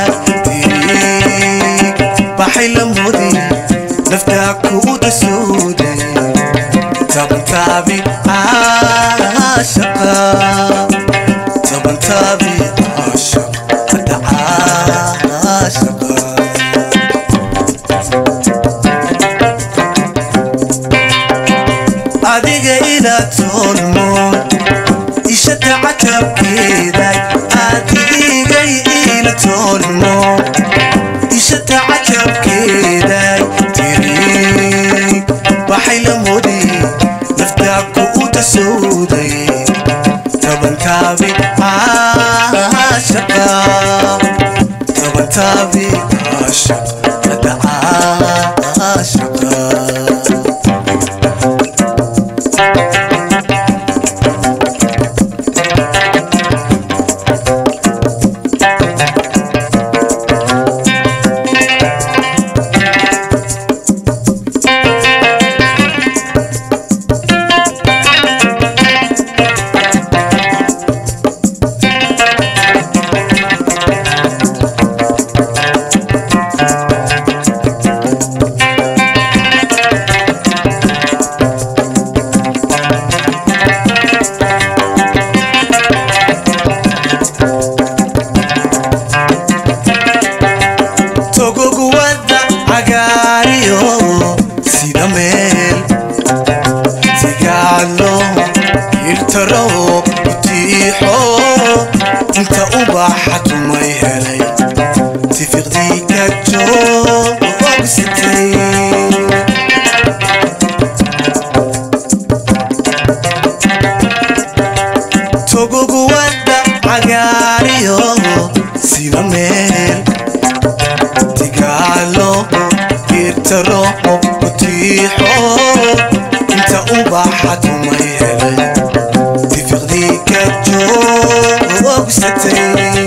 Speaker 5: tirig baxay la mudi naftaa kuuda sooday tabantaabi caashaqa tabantaabi caashaq hadda caashaqa adiga ila tolmoon isha tacajabkeeday adigay ila tolmoon isha tacajabkeeday tirig waxay la modi naftaa kuuta sooday tabantaabi caashaqa tabantaabi caashaq hadda caashaqa togoguwada cagaariyo sida meel tigaalo iltaro utiixo inta ubaxa tumay helay tifiqdii ka joogsitay togoguwada cagaariyo waxaad uma helay tifiqdii ka joogsatay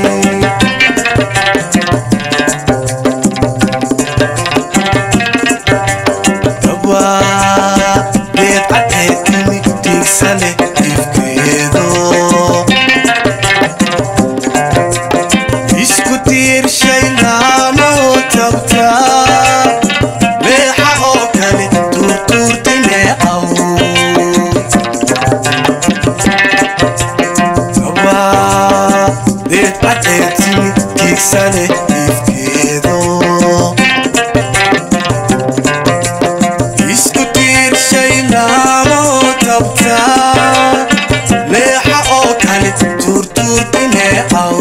Speaker 5: beed cadceed timi tiigsa leh ifkeedo isku tiirshaynaanoo tabta leexa oo kale tuurtuurtay neecaw beed cadceed timi tiigsa leh ifkeedo isku tiirshaynaanoo tabta leexa oo kale tuurtuurtay neecaw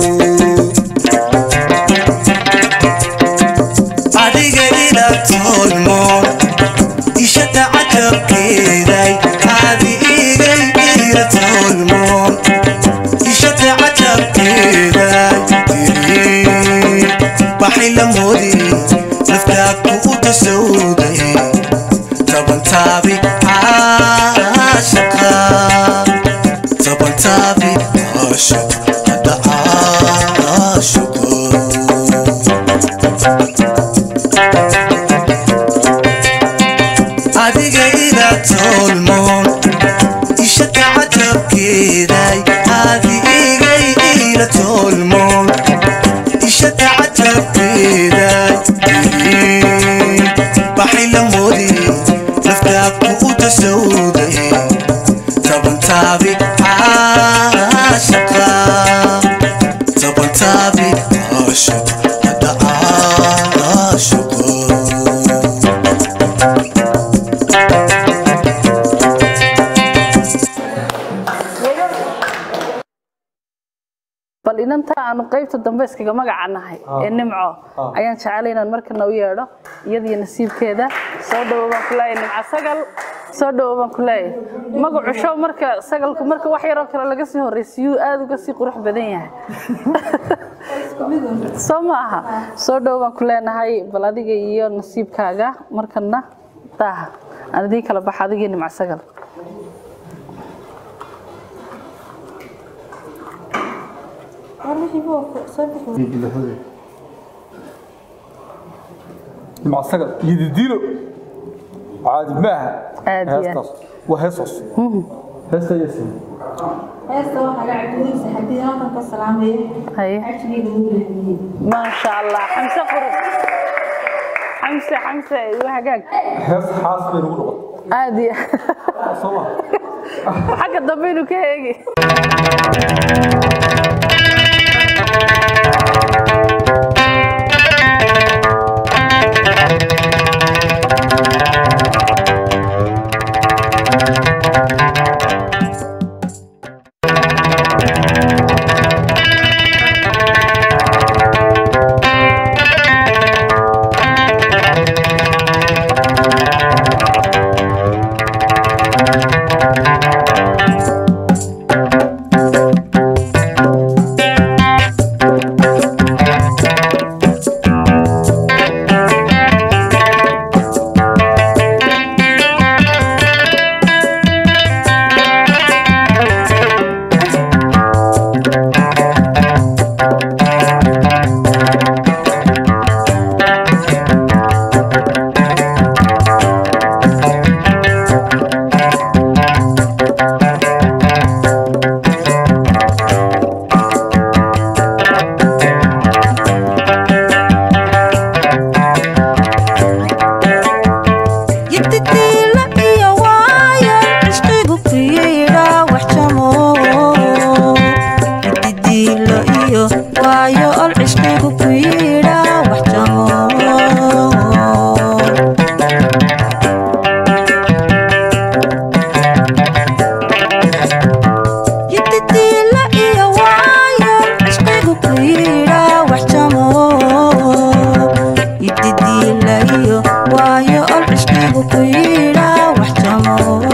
Speaker 5: adiga ila tolmoon ishata cajabkeeday adigay ila tolmoon ishata cajabkeeday tiri baxay la moodi naftaa ku u tasowday tabantaabi caashaqa tabantaabi caashaqa hadda caashaqa adiga ila tolmoon ishata cajabkeeday adigay ila tolmoon ishata cajabkeeday baxay la moodi naftaa ku u tasowday tabantaabi caashaqa tabantaabi caashaqa hadda caashaqa
Speaker 3: bal inanta aanu qaybta dambe iskaga magaca nahay ee nimco ayaan jecelay inaan markana u yeedho iyadiyo nasiibkeeda soo dhowo baan ku leeyahay nimco sagal soo dhowo baan ku leeyahay magacu show marka sagalku marka wax yaroo kale laga sii horreysiyuu aad uga sii qurux badan yahay soo ma aha soo dhowo baan ku leenahay bal adiga iyo nasiibkaaga markana daaha aan idiin kala baxa adigii nimco sagal
Speaker 2: مع السجل يديله عادي maaha
Speaker 3: Aad iyo aad.
Speaker 2: heestaas waa heesaas heesta yasin
Speaker 12: heesta waxaa la cabdigiisa haddii halkan ka salaamaya cajigeeda ugu leeyihiin
Speaker 3: maasha allah xamse qurub xamse xamse waa hagaag
Speaker 2: hees xaas bay nagu noqotay
Speaker 3: aad iyo
Speaker 2: soo ma
Speaker 3: xagga dambe inuu ka eegi
Speaker 11: yiddidiila iyo waayo cishqigu ku yidha wax jamo yiddidiila iyo waayo ol cishqigu ku yidha wax jamo yiddidiila iyo waayo cishqigu ku yidha wax jamo yiddidiila iyo waayo ol cishqigu ku yidha wax jamo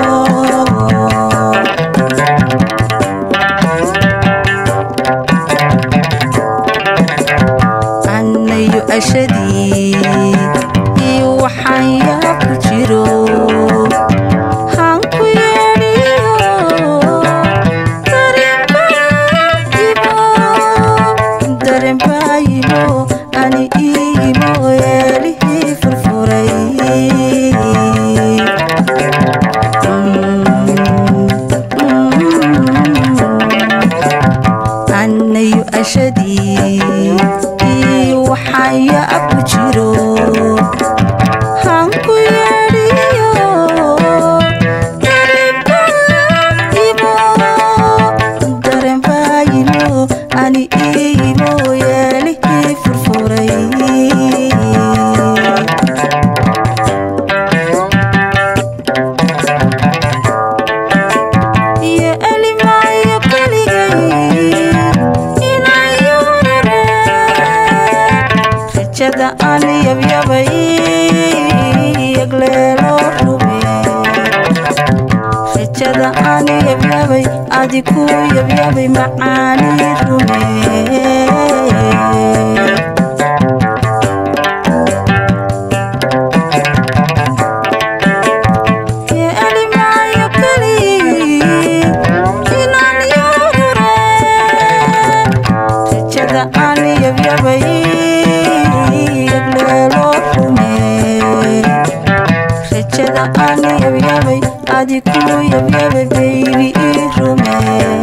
Speaker 11: annayu ashadii iyo waxaan yaa ku jiro hanku
Speaker 13: anku yeedhiyo dareenbaayimo dareenbaayimo ani iimo yeelihii furfuray iyo elimaayo keligay inayurare rajada aan yabyabay yagleelo rume rajada aan yabyabay adiku yabyabay macaani rume Iyo elimaayo keligay inaan yurare rajada aan yabyabay yagleelo rume rajada aan yabyabay adiku yabyabay baybi ii rume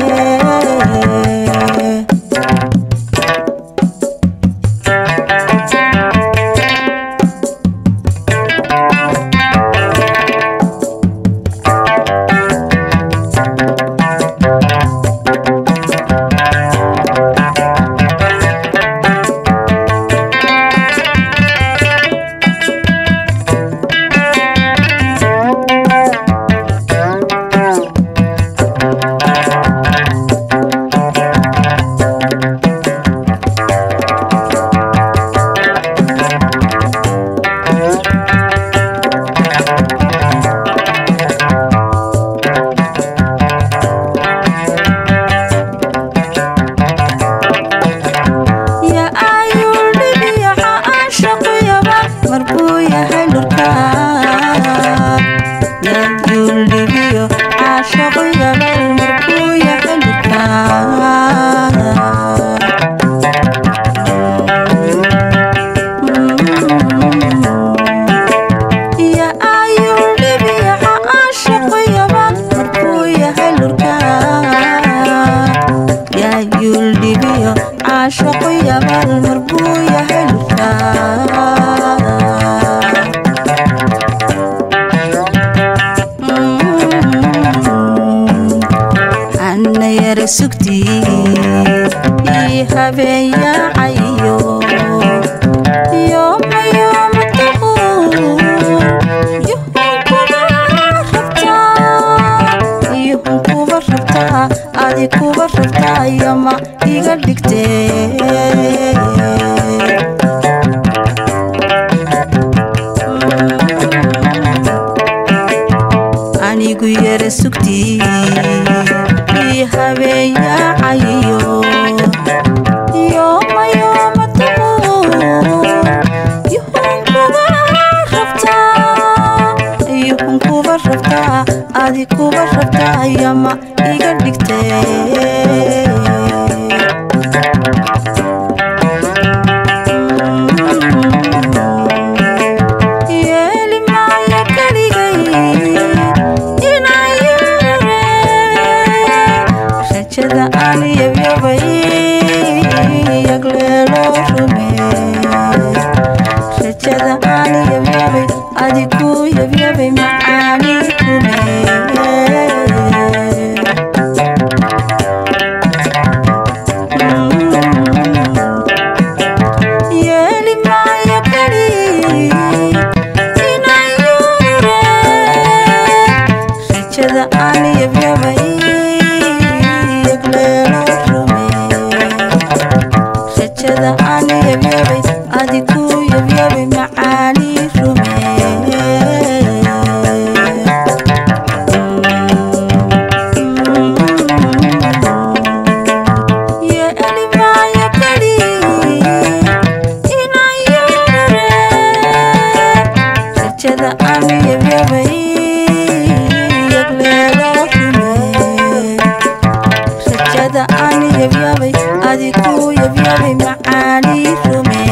Speaker 13: ya ayuu dhibiyaxa aanshaquyaba marbuu yahay lurkaa yayuu dhibiyo caashaquyaba marbuu yahay lurkaa ya ayuu dhibiyaxa aanshaquyaba marbuu yahay lurkaa yaayuu dhibiyo caashaqu yabal marbuu yahay lurkaa anna yara sugtii ii habeenyaacayo yoomayooma taquur yuhun kuba rabtaa yuhun kuba rabtaa adi kuba rabtaa yama iga dhigtee anigu yara sugtii ii habeenyaacayo yoomayooma taquur yuhun kuba rabtaa yuhun kuba rabtaa adi kuba rabtaa yama iga dhigtee yeeli maayo keligay inaan yurare rajada aan yabyabay yagleelo rume rajada aan yabyabay adiku yabyabay macaani rume yeeli maayo keligay inaan yurare rajada aan yabyabay yagleelo rume rajada aan yabyabay adiku yabyabay macaani rume yeeli maayo keligay inaan yurare rajada aan yabyabay yagleelo rume rajada aan yabyabay adiku yabyabay macaani rume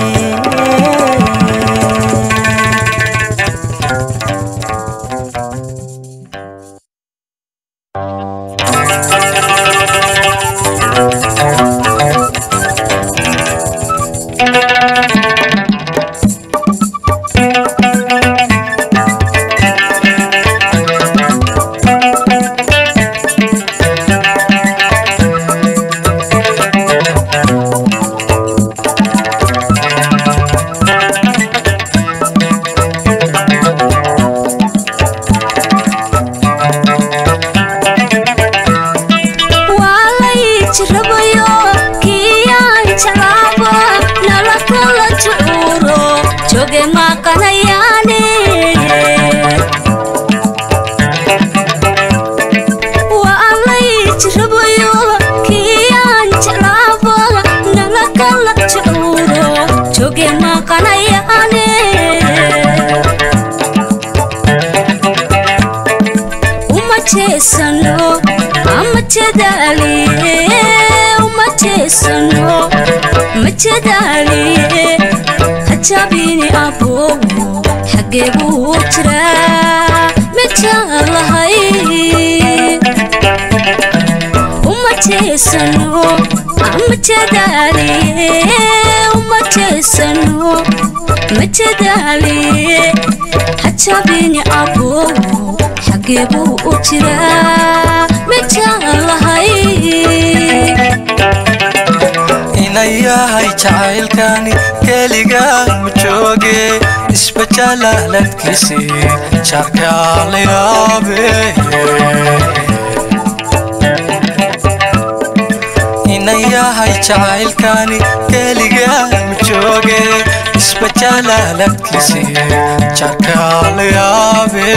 Speaker 11: jeesano ama jadaaliye uma jeesano ma jadaaliye hajabini abowo xagee buu jiraa ma jeclahay uma jeesano ama jadaaliye uma jeesano ma jadaaliye hajabini abowo xagee buu u jiraa ma jeclahay
Speaker 14: inayahay jacaylkani keligaa ma jooge isbajalaaladkiisii jarkaa la yaabe inayahay jacaylkani keligaa ma jooge isbajalaaladkiisii jarkaa la yaabe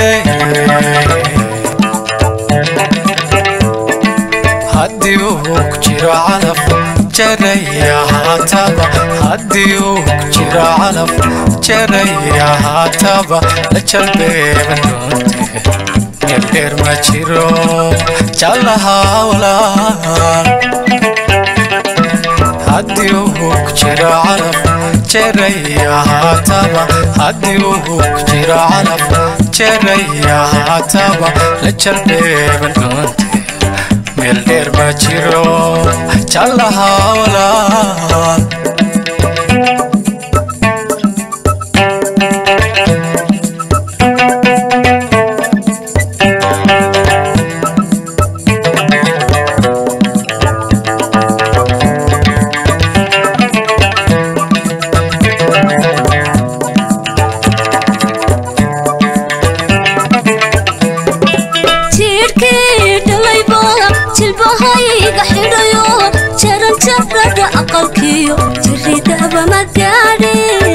Speaker 14: haddii uu ku jiro calaf jaraya haataba haddii uu ku jiro calaf jaraya haataba la jalbeeban doonte meel dheer ma jiro jallaha walaal haddii uu ku jiro calaf jaraya haataba haddii uu ku jiro calaf jaraya haataba la jalbeeban doonte meel dheer ma jiro jallaha walaal
Speaker 11: jiirkii dhalayba jilbahayga xidhayo jaran jarada aqalkiyo jiridaba ma gaadhe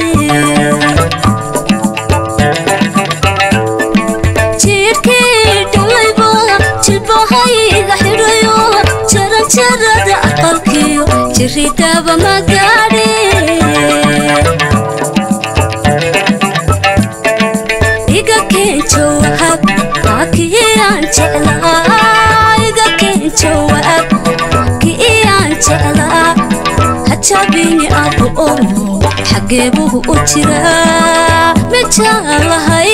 Speaker 11: jiirkii dhalayba jilbahayga xidhayo jaran jarada aqalkiyo jiridaba ma gaadhe iga keen jawaab kiyaan jeclaa iga keen jawaab kiyaan jeclaa hajabini abu omo xagee buu u jiraa ma jeclahay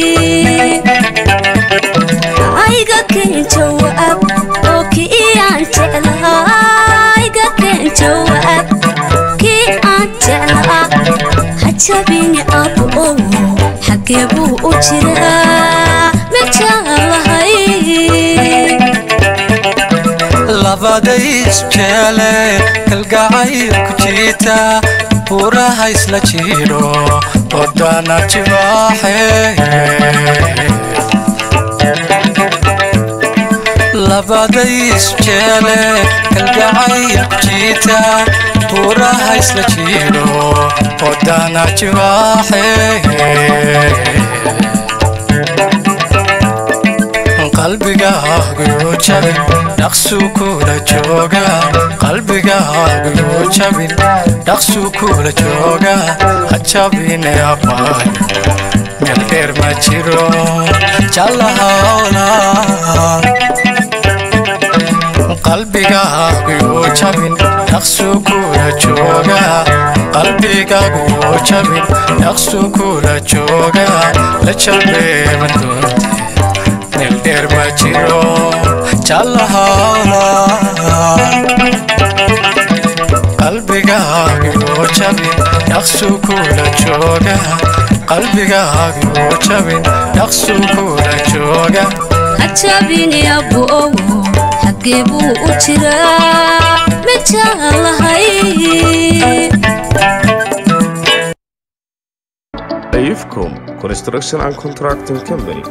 Speaker 11: iga keen jawaab oo kiyaan jeclaa iga keen jawaab kiyaan jeclaa hajabini abu omo xagee buu u jiraa ma jeclahay
Speaker 14: labaday isjeele kalgacayl ku jiita buuraha isla jidho odana jibaaxe labaday isjeele kalgacayl ku jiita buuraha isla jidho odana jibaaxe qalbigaagu jabin dhaqsuu kula jooga qalbigaagu jabin dhaqsuu kula jooga ha jabine abaayo meel dheer ma jiro jallahaolaan qalbigaagu jabin dhaqsuu kula jooga qalbigaagu jabin dhaqsuu kula jooga la jalbeeban doonte meel dheer ma jiro jallahaolaan qalbigaagu jabin dhaqsuu kula jooga qalbigaagu jabin dhaqsuu kula jooga
Speaker 11: hajabini abu owo xagee buu u jiraa ma jeclahay
Speaker 1: Ayufcom Construction and Contracting Company.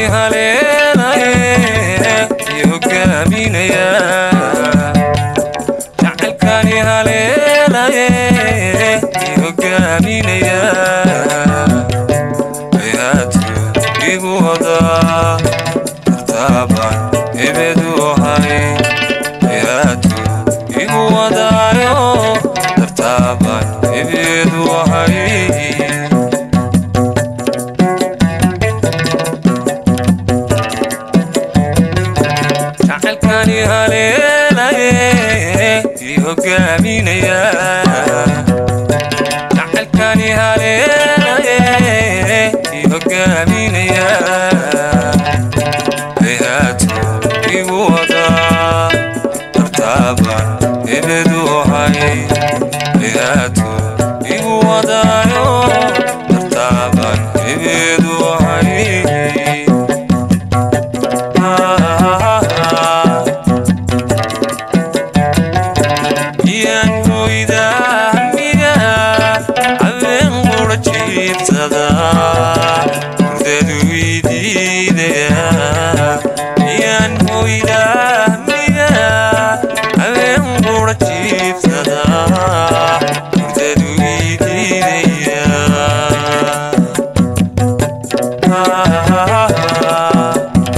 Speaker 15: jacaylkani haleelaye i hogaaminaya jacaylkani haleelaye i hogaaminaya ayaadka igu wadaa tartaabaan ebedu ahay ayaadka igu wadaayo tartaabaan ebedu ahay jacaylkani haleelaye i hogaaminaya jacaylkani haleelaye i hogaaminaya ayaadka igu wadaa tartaabaan ebedu ahay ayaadka igu wadaayo tartaabaan ebedu ahay iyaan hoydahmiga habeen qura jiibsada hurdadu idiidaya iyaan hoydahmiga habeen qura jiibsada hurdadu idiidaya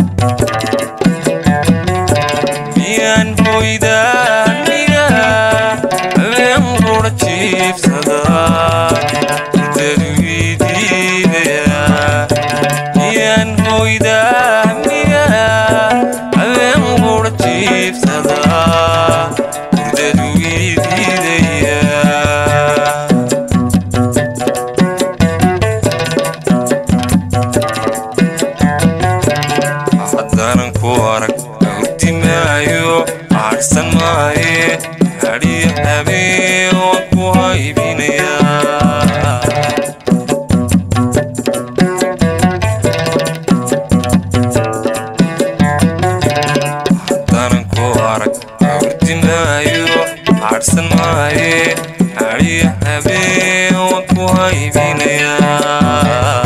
Speaker 15: miyaan hoydahmiga habeen qura jiibsada hurdadu idiidaya miyaan hoydahmiga habeen qura jiibsada hurdadu idiidaya haddanan ku arag hurti maayo aadhsan maaye hadhiyo habeen waan ku haybinayaa haddanan ku arag hurti maayo aadhsan maaye hadhiyo habeen waan ku haybinayaa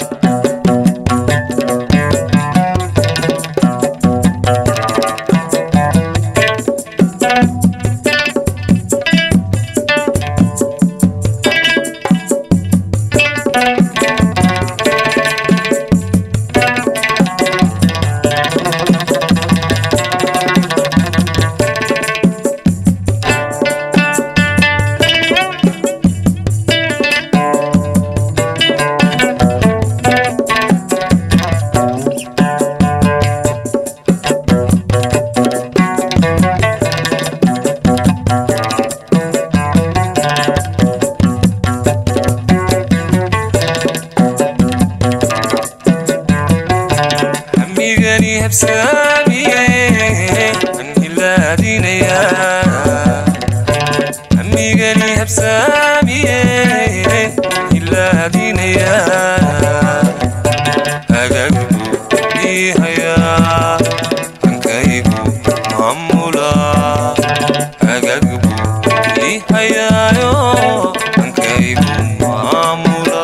Speaker 15: hamigani habsaamiye an hilaadinayaa hamigani habsaamiye an hilaadinayaa hagagbu ihayaa hankaygu maamula hagagbu ihayaayo hankaygu maamula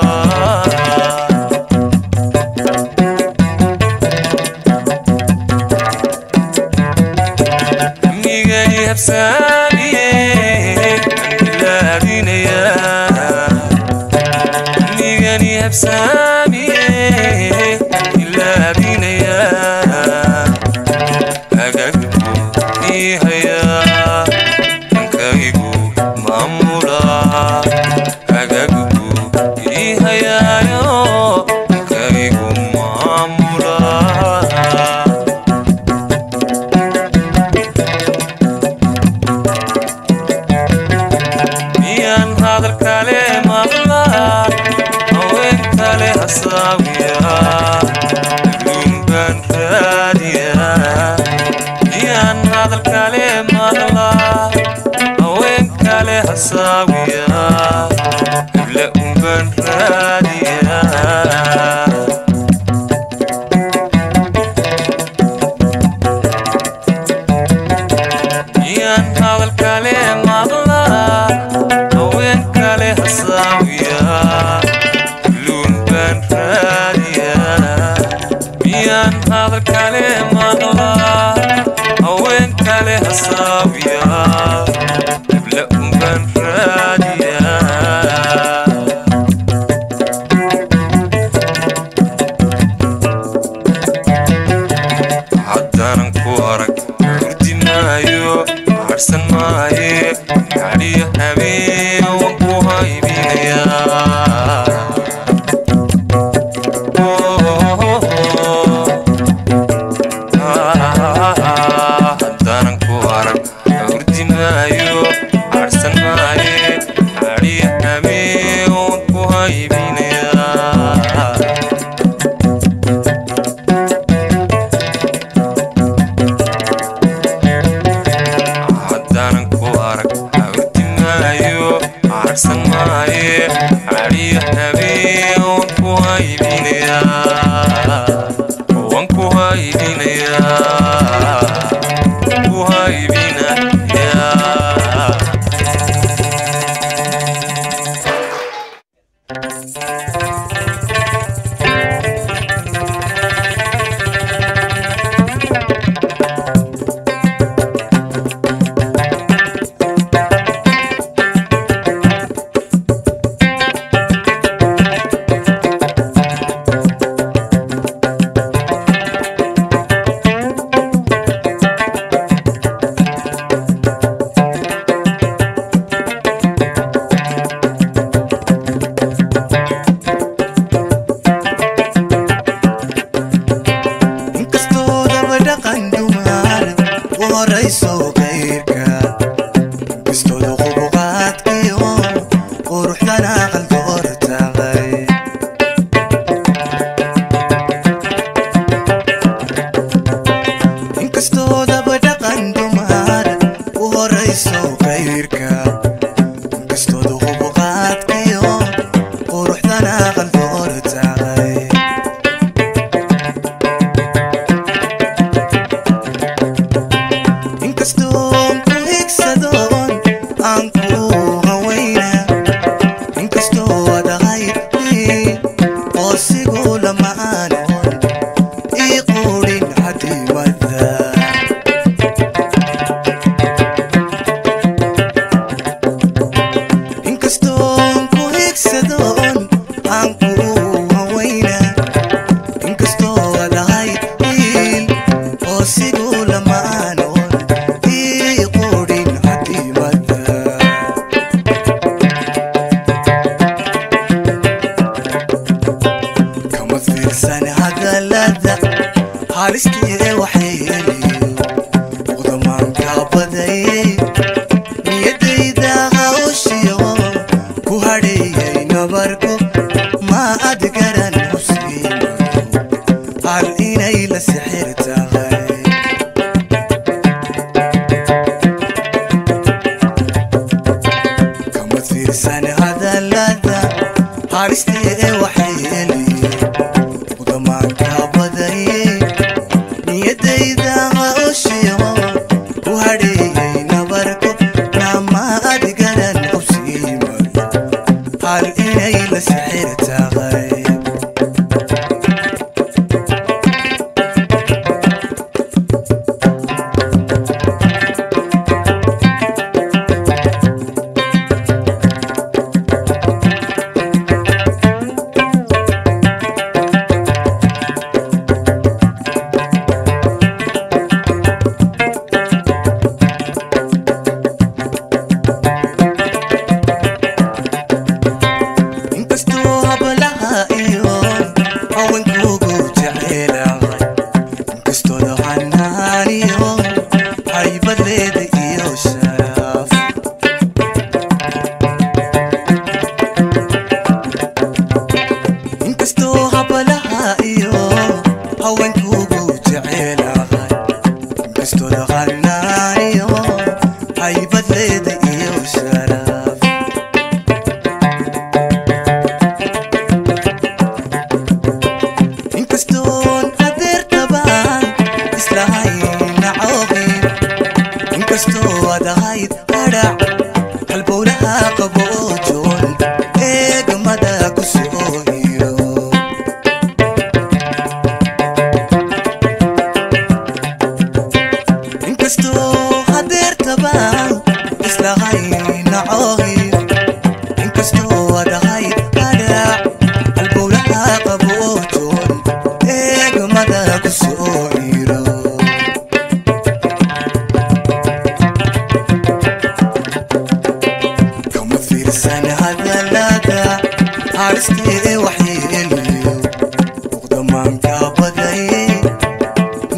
Speaker 15: amigani habsaamiye ilaadinayaa amigani habsaamiye ilaadinayaa hagagbu ihayaa hankaygu maamula hagagbu ihayaayo hankaygu maamula miyaan hadal kale maqlaa haween kale hasaawiyaa adduun baan raadiyaa miyaan hadal kale maqlaa haween kale hasaawiyaa hebla un baan raadiyaa miyaan hadal kale maqlaa haween kale hasaawiyaa luun baan raadiyaa haddaan hadal kale maqlaa haween kale hasaabiya hebla unbaan raadiyaa haddaanan ku arag hurdi maayo harsan maaye hadhiyo habeen waan ku haybinayaa haddaanan ku arag hurdi maayo harsan maaye hadhiyo habeen waan ku haybinayaa haddaanan ku arag hawrdi maayo harsan maaye hadhiyo habeen waan ku haybinayaa waan ku haybinayaa ku haybinayaa
Speaker 7: inkastoo daba dhaqan dumaar u horayso kayrka inkastooda qubuqaadkiyo quruxdana qaldoor tahay inkastoo daba dhaqan dumaar u horayso kayrka inkastooda qubuqaadkiyo quruxdana qaldoor tahay inkastoon ku higsadoon aan ku hawayna inkastoo adaqaydii oo sigu lamaanon ii quudhin hadimada inkastoon ku higsadoon aan ku hawayna inkastoo adaqaydii oo sigu lamaanon ii quudhin hadimada kama fiirsan hadalada halistii waxyeeliyo qudamaanka badayey niyadayda hawshiyo ku hadheeyey nabarku ma ad garan musiimayo hal inay la sixir tahay kama fiirsan hadalada halistii waxyeeliyo qudamaanka badayey niyadayda hawshiyo ku hadheeyey nabarku nama ad garan musiimayo hal inay la sixir tahay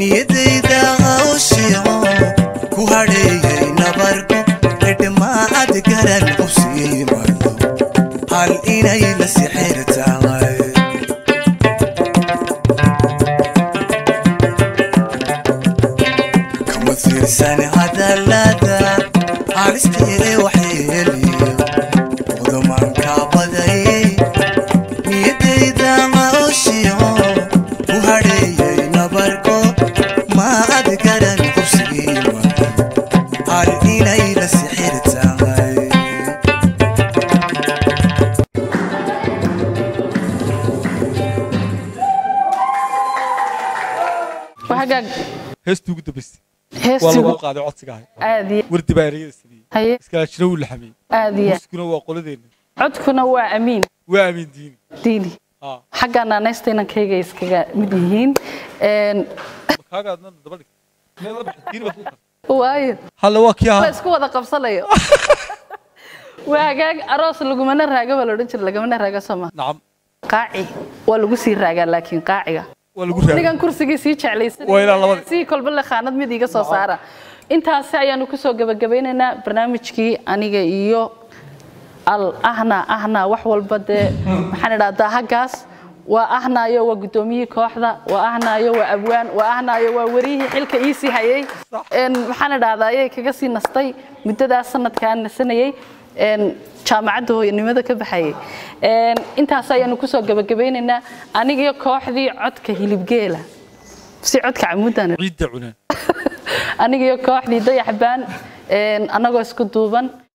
Speaker 7: niyadayda hawshiyo ku hadheeyay nabarku edhmaad garan u siimayo hal inay la sixir tahay kama fiirsan hadallada halistee waxyeeliyo qudumanka badayay niyadayda hawshiyo ku hadheeyay nabarko maad garan u siimayo hal inay la sixir tahay
Speaker 3: waxagaag
Speaker 2: heestii ugu dambaysay waa
Speaker 3: heestii
Speaker 2: lagu qaaday codsiga ahay
Speaker 3: aad iyo
Speaker 2: wardi baa ereyada sameeyey
Speaker 3: haye
Speaker 2: iskaashina wuu laxamiyey
Speaker 3: aad iyo
Speaker 2: muskuna waa qoladeenna
Speaker 3: codkuna waa amiin
Speaker 2: waa amiin diini
Speaker 3: diini
Speaker 2: Ah.
Speaker 3: xagga naanaysta inankayga iskaga mid yihiin Een,
Speaker 2: kaaga adna daba dhig meel la baxay diini baad ku kartay
Speaker 3: waayo
Speaker 2: halle waa kii
Speaker 3: la
Speaker 2: ahaa
Speaker 3: isku wada qabsanayo waa hagaag aroos lagumana raaga baa laodhan jira lagamana raaga sooma
Speaker 2: nacam
Speaker 3: qaaci waa lagu sii raagaa laakiin qaaciga
Speaker 2: waa lagu raaga
Speaker 3: nigan kursigii sii jeclaysan
Speaker 2: Waa ilaa labadii.
Speaker 3: sii kolba le khaanad mid iga soo saara intaasi ayaanu kusoo gabagabeynaynaa barnaamijkii aniga iyo al ahna ahna wax walba dee maxaan idhahdaa haggaas waa ahnaayo waa guddoomiyihii kooxda waa ahnaayo waa abwaan waa ahnaayo waa wariyihii xilka iisii hayay Een, maxaan idhahdaa ayay kaga sii nastay muddadaas sanadkaan nasanayay een, jaamacadda hooyanimada ka baxayay Een, intaas ayaanu kusoo gabagabeynaynaa anigiyo kooxdii codka hilibgeela si codka camuudaan
Speaker 2: ciidda cunaan
Speaker 3: anigiyo kooxdii dayaxbaan een, annagoo isku duuban